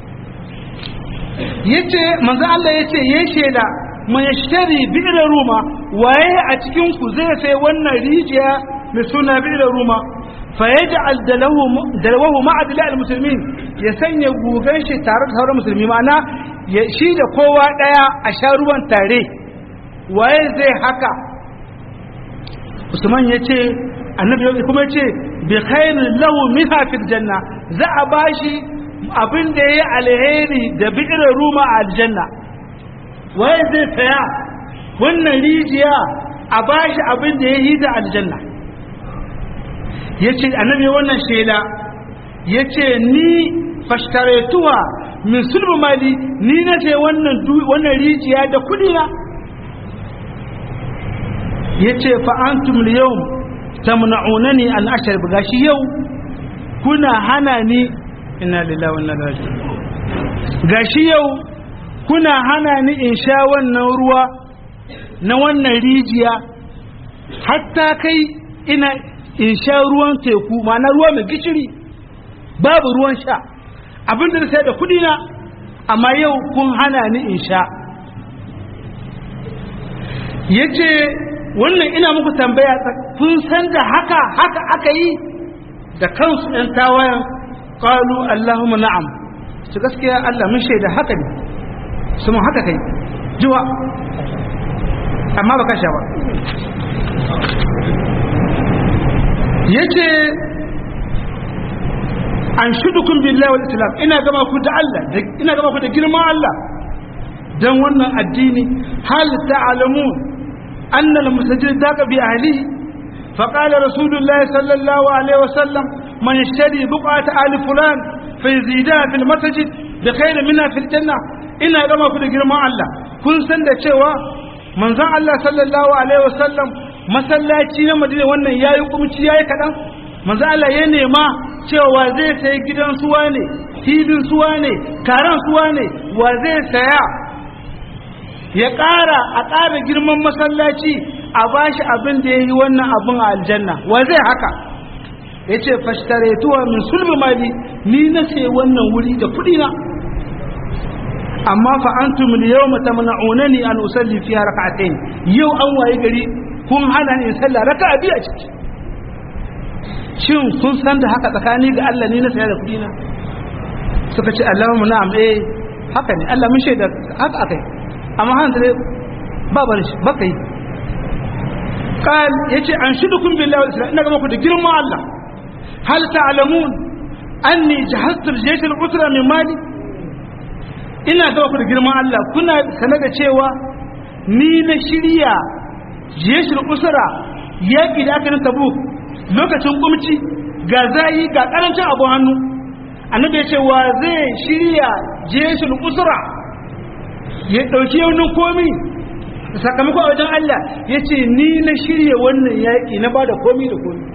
yace manzo Allah yace yayi sheda man yashtari bi'ir ruma waye a cikin ku zai sai wannan rijiya mai suna bi'ir ruma fa yaj'al dalahu dalahu ma'adila almuslimin ya sanya gugan shi tare da sauran musulmi ma'ana shi da kowa daya a sha ruwan tare waye zai haka Usman yace annabi kuma ce bi khairin lahu minha fil janna za a bashi abin da yayi alheri da bi'ir ruma a aljanna waye zai saya wannan rijiya a bashi abin da yayi da aljanna yace annabi wannan shela yace ni fashtaratuha min sulbu mali ni na ce wannan wannan rijiya da kudi na yace fa antum al-yawm tamna'unani an ashrab gashi yau kuna hana ni inna lillahi wa inna ilaihi raji'un gashi yau kuna hana ni in sha wannan ruwa na wannan rijiya hatta kai ina in sha ruwan teku ma'ana ruwa mai gishiri babu ruwan sha abinda da sai da kudi na amma yau kun hana ni in sha yace wannan ina muku tambaya kun san da haka haka aka yi da kansu ɗan tawayan qalu allahumma na'am su gaskiya Allah mun shaida haka ne su mun haka kai jiwa amma baka sha ba yace an shudukum billahi wal islam ina gama ku da Allah ina gama ku da girman Allah dan wannan addini hal ta'lamun anna al musajjid daqa bi ahlihi fa qala rasulullah sallallahu alaihi wasallam man yashtari buqata ali fulan fa yazida fil masjid bi khayr minha fil janna ina gama ku da girman Allah kun san da cewa manzon Allah sallallahu alaihi wasallam masallaci na Madina wannan yayi kumci yayi kadan manzon Allah ya nema cewa zai sayi gidan suwa ne filin suwa ne karan suwa ne wa zai saya ya ƙara a ƙara girman masallaci a bashi abin da ya yi wannan abin a aljanna wa zai haka ya ce fashtaretuwa min sulbi mali ni na sai wannan wuri da kuɗi na amma fa antum al-yawma tamna'unani an usalli fiha rak'atayn yau an waye gari kun hana ni in sallah raka'a biyu a ciki shin kun san da haka tsakani ga Allah ne na saya da kuɗi na suka ce Allahumma na'am eh haka ne Allah mun shaida haka akai amma han da ba bar shi ba kai qal yace an shudukum billahi wal islam ina ga muku da girman Allah hal ta'lamun anni jahaztu al-jaysh al-usra min mali ina ga muku da girman Allah kuna sanar da cewa ni na shirya jaysh al-usra yaki da aka na tabuk lokacin kumci ga zayi ga karancin abu hannu annabi ya ce wa zai shirya jeshin usra ya dauki yaunin komi sakamakon a wajen Allah ya ce ni na shirya wannan yaƙi na ba da komi da komi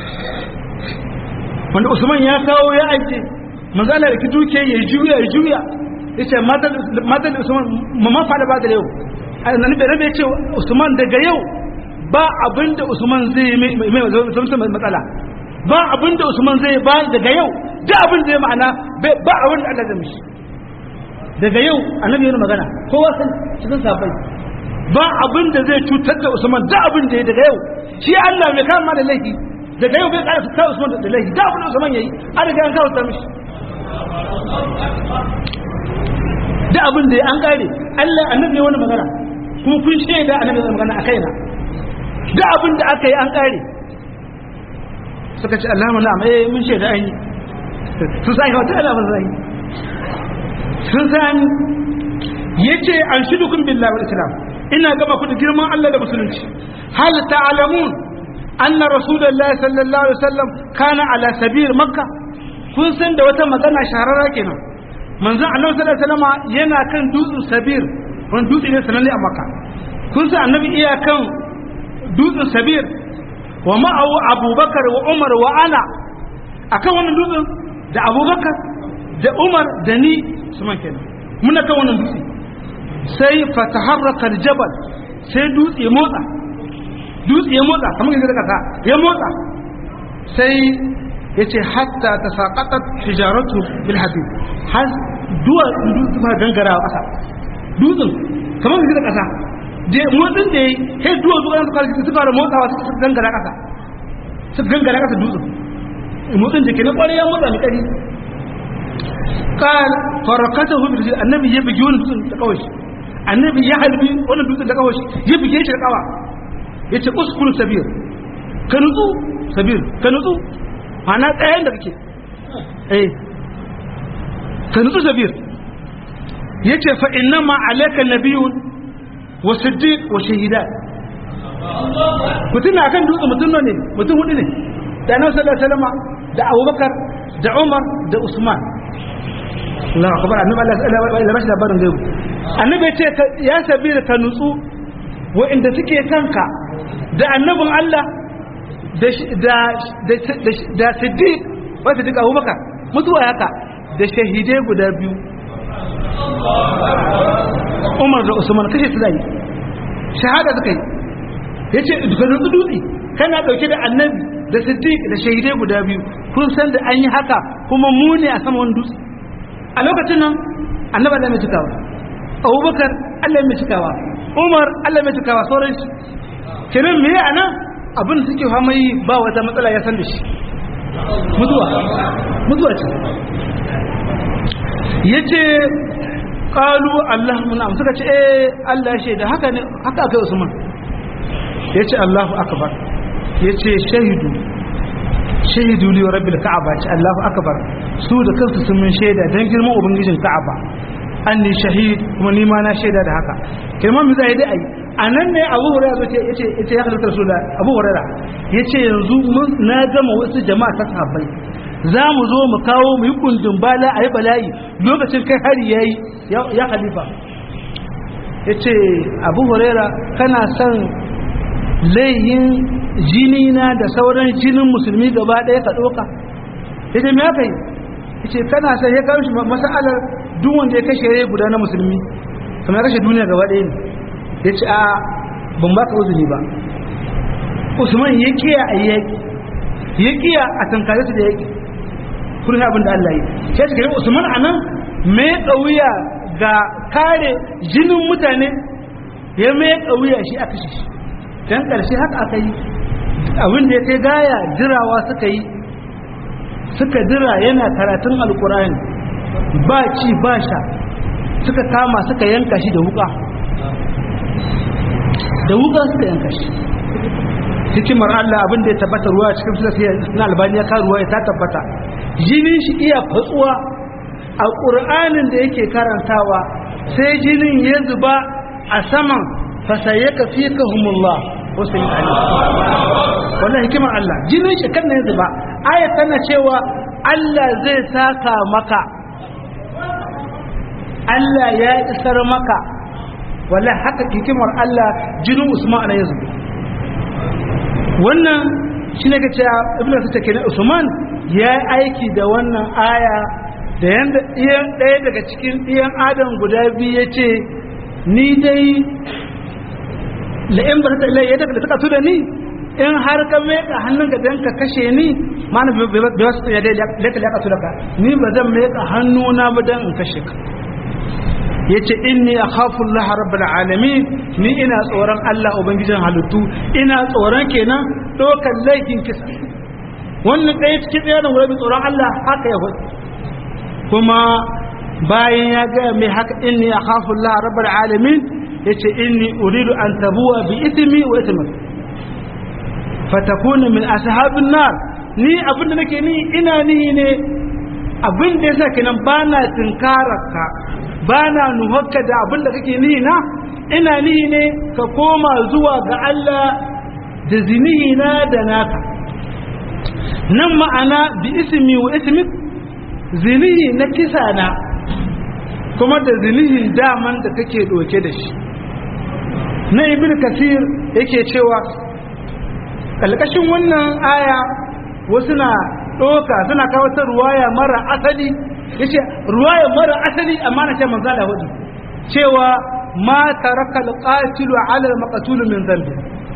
wanda usman ya kawo ya aiki manzala da ki duke ya juya ya juya ya ce matan usman ma fada ba da yau annabi ya ce usman daga yau ba abin da Usman zai yi mai zama matsala ba abin da Usman zai ba daga yau da abin da ya ma'ana ba a wani Allah zai mishi daga yau annabi yana magana kowa san cikin sabai ba abin da zai cutar da Usman da abin da ya daga yau shi Allah mai kama da laifi daga yau bai ƙara ta Usman da laifi da abin da Usman yayi an riga an kawo ta mishi da abin da ya an kare Allah annabi ya wani magana kuma kun shaida annabi ya magana a kaina da abin da aka yi an ƙare suka ce Allah mana mai mun shaida an yi sun sa wata alamar zai sun sa an ya ce an shi dukun billahi wal islam ina gama ku da girman Allah da musulunci hal ta'lamun anna rasulullahi sallallahu alaihi wasallam kana ala sabir makka kun san da wata magana shahararra kenan manzon annabi sallallahu alaihi wasallam yana kan dutsen sabir wani dutse ne sananne a makka kun san annabi iya kan dutsen sabir wa ma'awu abubakar wa umar wa ana akan wannan dutsen da abubakar da umar da ni su man kenan muna kan wannan dutse sai fataharraka jabal sai dutse motsa dutse ya motsa kamar yadda kasa ya motsa sai ya ce hatta ta saƙaƙar hijaratu bil hadid har duwa dutse ma gangara ƙasa dutsen kamar yadda kasa motsin da ya yi sai duwa zuwa suka suka da motsawa suka gangara kasa suka gangara kasa dutsen motsin da ke na kwarai ya motsa mai kari kan farakata hu bi annabi ya bugi wani dutsen da kawai annabi ya halbi wani dutsen da kawai ya buge shi da kawa yace uskun sabir ka nutsu sabir ka nutsu ana tsayen da kake eh ka nutsu sabir yace fa innama alayka nabiyyun wa siddiq wa shahida mutum na kan dutse mutum ne mutum hudu ne da annabi sallallahu alaihi wasallam da Abubakar da Umar da Usman Allahu akbar annabi Allah ya bashi labarin gaibu annabi ya ce ya sabira ka nutsu wa'inda suke kanka da annabin Allah da da da da siddiq wa siddiq Abubakar mutuwa haka da shahidai guda biyu umar da usman kashe su zai shahada suka yi ya ce ka nutsu dutse kana ɗauke da annabi da siddiq da shahidai guda biyu kun san da an yi haka kuma mu ne a sama wani dutse a lokacin nan annabi Allah mai cikawa abubakar Allah mai cikawa umar Allah mai cikawa sauran shi kenan me a nan abin da suke fama yi ba wata matsala ya san da shi mutuwa mutuwa ce ya ce ƙalu Allahu na'am suka ce eh Allah ya da haka ne haka aka Usman ya ce Allahu akbar ya ce shahidu shahidu li rabbil ka'aba ce Allahu akbar su da kansu sun mun shaida dan girman ubangijin ka'aba anni shahid kuma ni ma na shaida da haka kirman mu zai dai ai anan ne Abu Hurairah yace yace yace ya halatta Rasulullah Abu Hurairah yace yanzu mun na gama wasu jama'a ta sahabbai za mu zo mu kawo mu yi kundin bala a yi bala'i lokacin kai hari ya yi ya khalifa ya ce abu huraira kana son layin jini na da sauran jinin musulmi gaba ɗaya ka ɗoka ya ce me aka yi ya ce kana son ya kawo shi masalar duk wanda ya kashe rai guda na musulmi kamar ya kashe duniya gaba ɗaya ne ya ce a ban ba ka uzuri ba usman ya kiya a yaƙi ya kiya a tankare su da yaƙi kun abin da Allah yi sai suka yi Usman anan me kauya ga kare jinin mutane ya me kauya shi aka shi dan karshe haka aka yi abin da ya kai gaya jirawa suka yi suka jira yana karatun alkur'ani ba ci ba sha suka kama suka yanka shi da wuka da wuka suka yanka shi hikimar Allah abin da ya tabbata ruwa cikin filasiyar na albaniya ka ruwa ya ta tabbata jinin shi iya fatsuwa a ƙur'anin da yake karantawa sai jinin ya zuba a saman fasaye ka fi ka humullah wasu yi ali wannan hikimar Allah jinin shi kan ya zuba aya tana cewa Allah zai saka maka Allah ya isar maka wallahi haka hikimar Allah jinin Usman ya zuba wannan shi ne ga cewa ibn Sita kenan Usman ya aiki da wannan aya da yanda ɗiyan ɗaya daga cikin ɗiyan adam guda biyu ya ce ni dai la'in ba ta ilai ya daga da suka da ni in har ka meka hannun ga dan ka kashe ni mana bai wasu ya dai laka laka su daga ni ba zan meka hannuna ba dan in kashe ka ya ce inni a khafun lahar rabbal alamin ni ina tsoron Allah ubangijin halittu ina tsoron kenan ɗaukar laifin kisa wannan ɗaya cikin ɗaya da wurabi tsoron Allah haka ya hudu kuma bayan ya gaya mai haka inni a khafun lahar rabbal alamin ya ce inni uridu an tabuwa bi ismi wa ismi fatakuna min ashabin nar ni abin da nake ni ina ni ne abin da yasa kenan bana tinkararka ba na nuhakka da abin da kake nihi na ina nihi ne ka koma zuwa ga Allah da zinihi na da naka nan ma'ana bi ismi wa ismik zinihi na kisa na kuma da zinihin daman da kake doke da shi na ibn kasir yake cewa kalkashin wannan aya wasu na ɗoka suna kawo ta ruwaya mara asali ya ce ruwaya mara asali amma na ce manza da hudu cewa ma taraka alqatilu ala almaqtul min dhanbi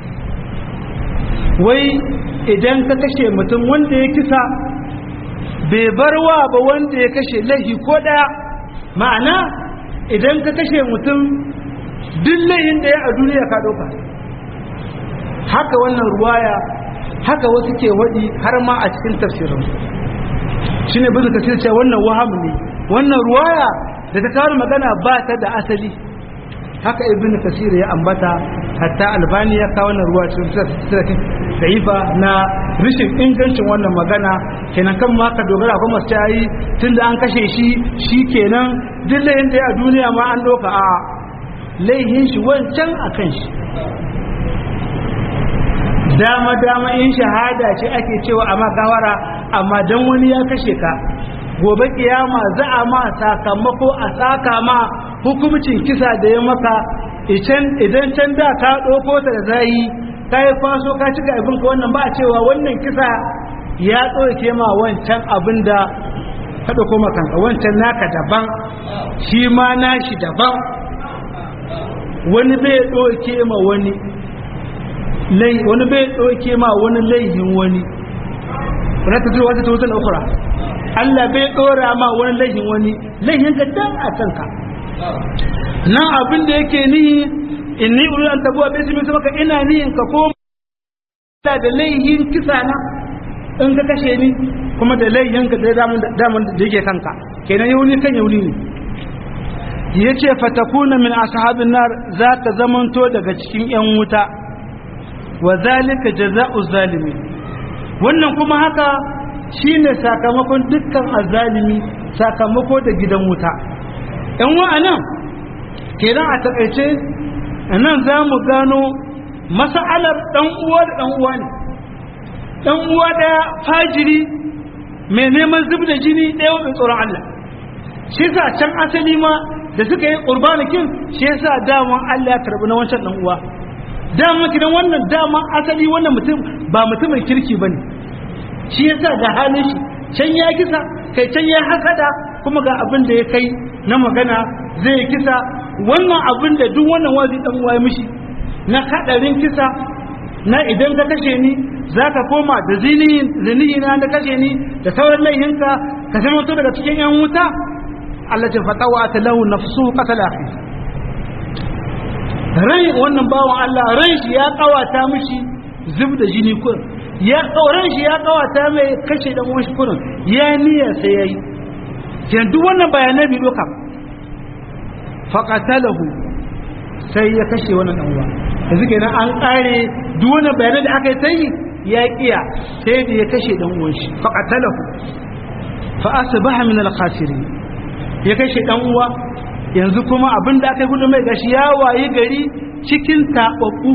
wai idan ka kashe mutum wanda ya kisa bai barwa ba wanda ya kashe laifi ko daya ma'ana idan ka kashe mutum duk laifin da ya a duniya ka dauka haka wannan ruwaya haka wasu ke wadi har ma a cikin tafsirin shi ne bisa kasir cewa wannan waham ne wannan ruwaya da ta kawo magana ba ta da asali haka ibn kasir ya ambata hatta albani ya kawo wannan ruwa cikin sa'ifa na rishin ingancin wannan magana kenan kan ma ka dogara ko masu cayi tun da an kashe shi shi kenan duk layin da ya a duniya ma an doka a laihin shi wancan a kan shi dama dama in shahada ce ake cewa a magawara amma dan wani ya kashe ka gobe kiyama za a ma sakamako a saka ma hukumcin kisa da ya maka idan can da ka ɗauko ta da zayi ka yi faso ka cika abin ka wannan ba a cewa wannan kisa ya ɗauke ma wancan abin da ka ɗauko makanka wancan naka daban shi ma nashi daban wani bai ɗauke ma wani wani bai ɗauke ma wani laihin wani wani ta zuwa wata ta wutar ukura Allah bai ɗora ma wani laihin wani laihin ka dan a kanka nan abin da yake nihi in ni uri an tabuwa bai simi maka ina nihin ka koma da laihin kisa na in ka kashe ni kuma da laihin ka da daman da yake kanka kenan yauni kan yauni ne ya ce fatakuna min ashabin nar za ka zamanto daga cikin 'yan wuta wa zalika jaza'u zalimi wannan kuma haka shine sakamakon dukkan azalimi sakamako da gidan wuta yan wa'anan kenan a takaice nan za mu gano masa'alar ɗan uwa da ɗan uwa ne ɗan uwa ɗaya fajiri mai neman zub da jini ɗaya mai tsoron Allah shi sa can asali ma da suka yi ƙurbanikin shi yasa daman Allah ya karɓi na wancan ɗan uwa daman gidan wannan daman asali wannan mutum ba mutumin kirki ba ne shi yasa ga halin shi can ya kisa kai can ya hasada kuma ga abin da ya kai na magana zai kisa wannan abin da duk wannan wazi dan uwa mishi na hadarin kisa na idan ka kashe ni zaka koma da zinihi na da kashe ni da sauran laihinka ka zama to daga cikin yan wuta Allah ta fatawa ta lahu nafsu qatala akhi rai wannan bawan Allah ran shi ya kawata mishi zub da jini kun ya kauran shi ya kawata mai kashe dan uwan shi kurin ya niyya sai yayi kenan duk wannan bayanai bi doka faqatalahu sai ya kashe wannan dan uwa yanzu kenan an kare duk wannan bayanai da aka yi sai ya kiya sai da ya kashe dan uwan shi faqatalahu fa asbaha min al-khasirin ya kashe dan uwa yanzu kuma abinda aka yi gudu mai gashi ya wayi gari cikin tababbu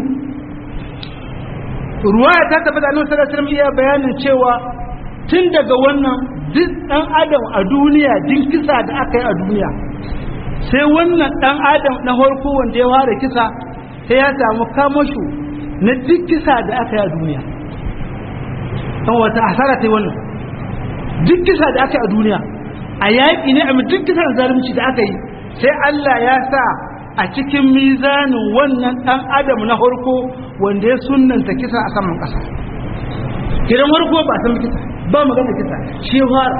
ruwaya ta tabbata annabi sallallahu alaihi wasallam iya bayanin cewa tun daga wannan duk dan adam a duniya din kisa da aka yi a duniya sai wannan dan adam na farko wanda ya fara kisa sai ya samu kamashu na duk kisa da aka yi a duniya dan wata asara ta wannan duk kisa da aka yi a duniya a yaƙi ne a duk kisan zalunci da aka yi sai Allah ya sa a cikin mizanin wannan ɗan adam na harko wanda ya sunanta kisa a saman ƙasa kiran harko ba san kisa ba magana kisa shi fara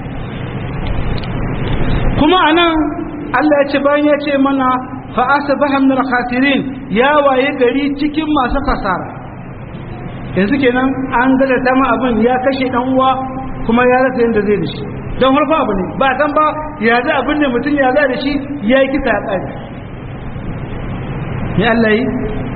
kuma anan Allah ya ce bayan ya ce mana fa asbaha min al-khasirin ya waye gari cikin masu kasara yanzu kenan an gada ta ma abin ya kashe dan uwa kuma ya rasa yanda zai da shi don harfa abu ne ba san ba ya za abin ne mutum ya za da shi ya yi kisa ya ƙari ya Allah yi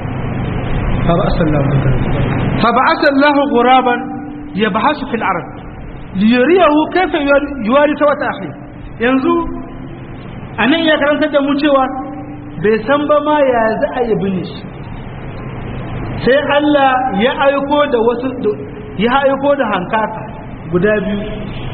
fa ba asallahu guraban ya ba hasu fil arab liyariyahu kaifa yuwari ta wata akhi yanzu a nan ya karantar da mu cewa bai san ba ma ya za a yi bin shi sai Allah ya aiko da wasu ya aiko da hankaka guda biyu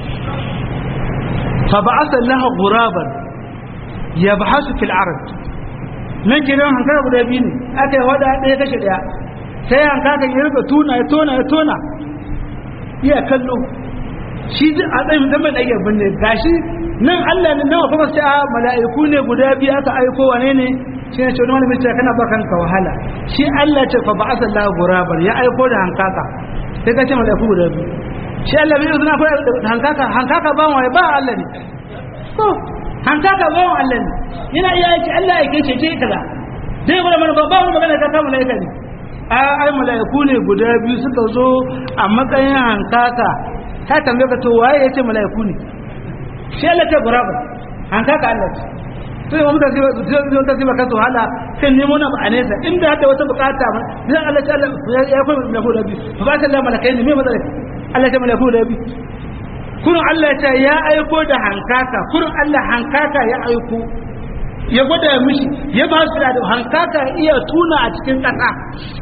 فبعث الله غرابا يبحث في العرض nan gidan hankaka guda biyu ne aka yi wada ɗaya kashe ɗaya sai hankaka ya rika tuna ya tona ya tona iya kallo shi a tsayin zama da yabin ne gashi nan Allah ne nawa kuma sai a mala'iku ne guda biyu aka aiko wane ne shi ne cewa malamin cewa kana ba kanka wahala shi Allah ce fa ba'asa Allah gurabar ya aiko da hankaka sai ka ce mala'iku guda biyu shi Allah bai izina ko hankaka hankaka ba wai ba Allah ne ko hankaka ba Allah ne yana iya yake Allah ya kace ce kaza dai bara mana ba wani magana ka ta malaika ne a ai malaiku ne guda biyu suka zo a matsayin hankaka ta tambaye ka to waye yace malaiku ne shi Allah ta guraba hankaka Allah ce sai mu mutane zai ta ziba kasu hala sai nemo na a nesa inda hada wata bukata ba zai Allah ta Allah ya koyi malaiku da biyu ba ta Allah malakai ne me matsalar Allah ta malaku da bi kurin Allah ta ya aiko da hankaka kurin Allah hankaka ya aiko ya gwada mishi ya ba su da hankaka iya tuna a cikin ƙasa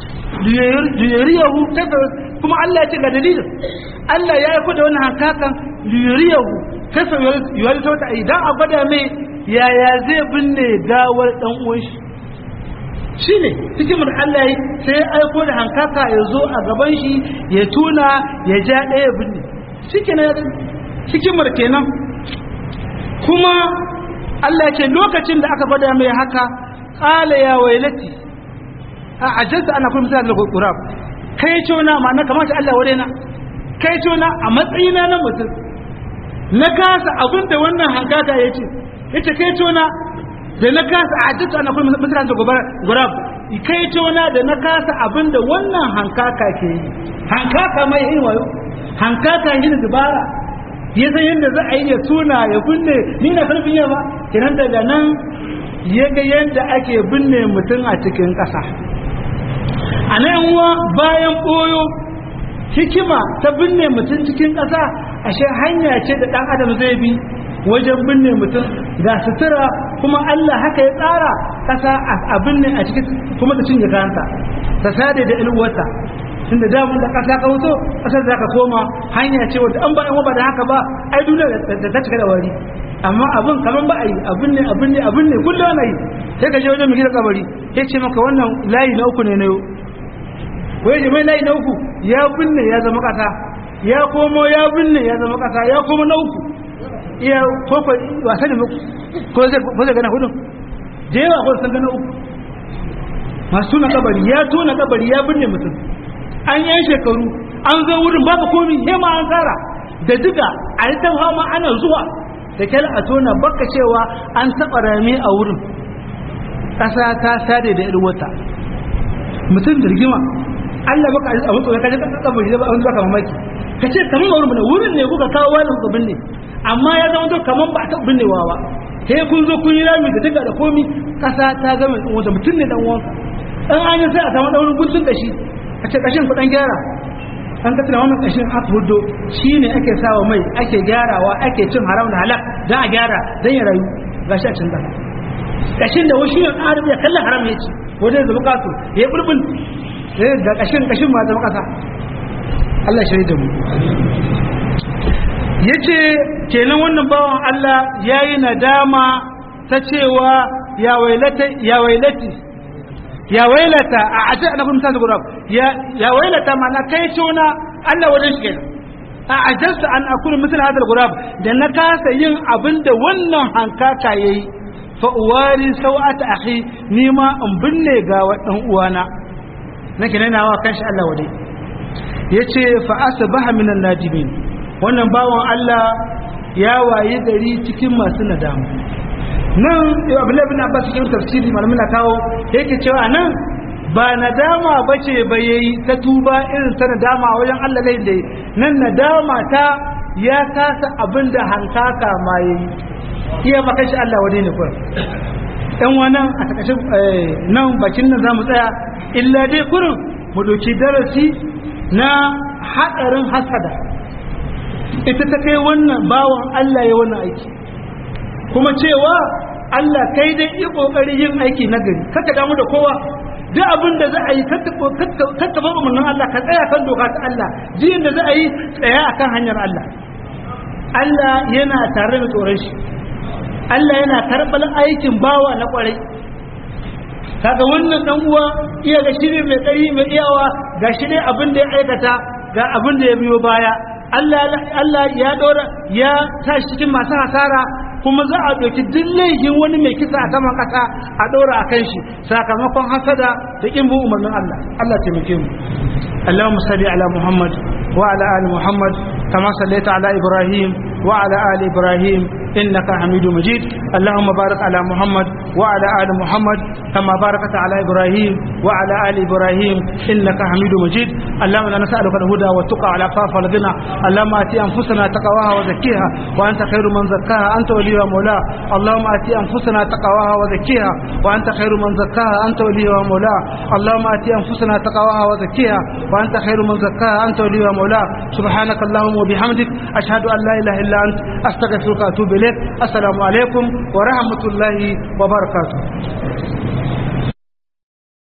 liyariyahu kafa kuma Allah ya ce ga dalilin Allah ya aiko da wani hankakan liyariyahu kafa yawari ta wata idan a gwada mai yaya zai binne gawar dan uwan shi shi ne hikimar Allah sai ya aiko da hankaka ya zo a gaban shi ya tuna ya ja ɗaya binne shi kenan hikimar kenan kuma Allah ya ce lokacin da aka gwada mai haka ƙala ya wailati a ajiyarsa ana kuma misali da kurab kai cona ma na kamata Allah ware na kai cona a matsayina na mutum na kasa abin da wannan hankaka ya ce ya ce kai cona da na kasa a ajiyarsa ana kuma misali da kurab kai cona da na kasa abin da wannan hankaka ke yi hankaka mai yin wayo hankaka yin dubara ya san yadda za a yi ya tuna ya binne ni na karfin yawa kinan daga nan ya ga yadda ake binne mutum a cikin ƙasa a nan wa bayan ɓoyo hikima ta binne mutum cikin ƙasa ashe hanya ce da ɗan adam zai bi wajen binne mutum ga sutura kuma Allah haka ya tsara ƙasa a binne a cikin kuma ta cinye kanta ta sade da ilwata tunda da mun da ƙasa ka wuto ƙasar za ka koma hanya ce wadda an ba in ba da haka ba ai duniya da ta cika da wari amma abin kaman ba a yi abin ne abin ne abin ne kullum ana yi sai ka je wajen mai gida kabari ya ce maka wannan layi na uku ne na yau wai da mai layi na uku ya binne ya zama kasa ya komo ya binne ya zama kasa ya komo na uku iya koko wasa ne ko zai ko zai gana hudu da yawa ko san gana uku masu tona kabari ya tona kabari ya binne mutum an yi shekaru an zo wurin babu komi hema an tsara da duka a yi ta fama ana zuwa da kyal a tona baka cewa an taɓa rami a wurin ƙasa ta sade da irwata mutum da rigima Allah baka a mutu ka je ka kabari da wani baka mamaki ka ce kaman wurin ne wurin ne kuka kawo wani kuka binne amma ya zama to kaman ba a taɓa binnewa ba sai kun zo kun yi rami da duka da komi ƙasa ta gama ɗan wata mutum ne dan uwanka dan an yi sai a samu ɗaurin guntun kashi a ce kashin ku dan gyara an ka tuna wannan kashin aka hudo shi ne ake sawa mai ake gyarawa ake cin haram da halak don a gyara don ya rayu ga shi a cin da kashin da wasu yin arab ya kallon haram ya ci wajen zama kasu ya yi bulbul ga kashin kashin ma zama kasa Allah shi da mu ya ce kenan wannan bawan Allah ya yi nadama ta cewa ya wailati ya wailata a aje na kuma tasu gurab ya wailata mana kai tona Allah wajen shi kenan a ajarsa an akuna misal hadal gurab da na kasa yin abin da wannan hankaka yayi fa uwari sau'ata akhi ni ma in binne ga wadan uwana nake nana wa kanshi Allah wade yace fa asbaha minan nadimin wannan bawan Allah ya waye gari cikin masu nadama nan abdullahi bin abbas cikin tafsiri malamin na kawo yake cewa nan ba nadama bace ba yayi ta tuba irin ta nadama wajen Allah zai dai nan nadama ta ya kasa abinda hankaka ma yayi iya maka shi Allah wani ne kurin dan wannan a takashin nan bakin nan zamu tsaya illa dai kurin mu doki darasi na hadarin hasada ita ta kai wannan bawan Allah ya wannan aiki kuma cewa Allah kai dai yi kokari yin aiki na gari kaka damu da kowa duk abin da za a yi kakka ba umarnin Allah ka tsaya kan doka ta Allah jiyin da za a yi tsaya akan hanyar Allah Allah yana tare da tsoron shi Allah yana karɓar aikin bawa na kwarai kaga wannan dan uwa iya ga shiri mai tsari mai iyawa ga shi ne abin da ya aikata ga abin da ya biyo baya Allah ya dora ya tashi cikin masu hasara kuma za a ɗauki duk laifin wani mai kisa a saman ƙasa a ɗora a kan shi sakamakon hasada da ƙin bin umarnin Allah Allah taimake mu Allahumma salli ala Muhammad wa ala ali Muhammad kama sallaita ala Ibrahim wa ala ali Ibrahim innaka Hamidu Majid Allahumma barik ala Muhammad wa ala ali Muhammad kama barakta ala Ibrahim wa ala ali Ibrahim innaka Hamidu Majid Allahumma inna nas'aluka al-huda wa tuqa ala fafa al-ghina Allahumma ati anfusana taqwaha wa zakkiha wa anta khairu man zakkaha anta وليها ومولاه اللهم آتي أنفسنا تقواها وزكيها وأنت خير من زكاها أنت وليها ومولاه اللهم آتي أنفسنا تقواها وزكيها وأنت خير من زكاها أنت وليها ومولاه سبحانك اللهم وبحمدك أشهد أن لا إله إلا أنت أستغفرك وأتوب إليك السلام عليكم ورحمة الله وبركاته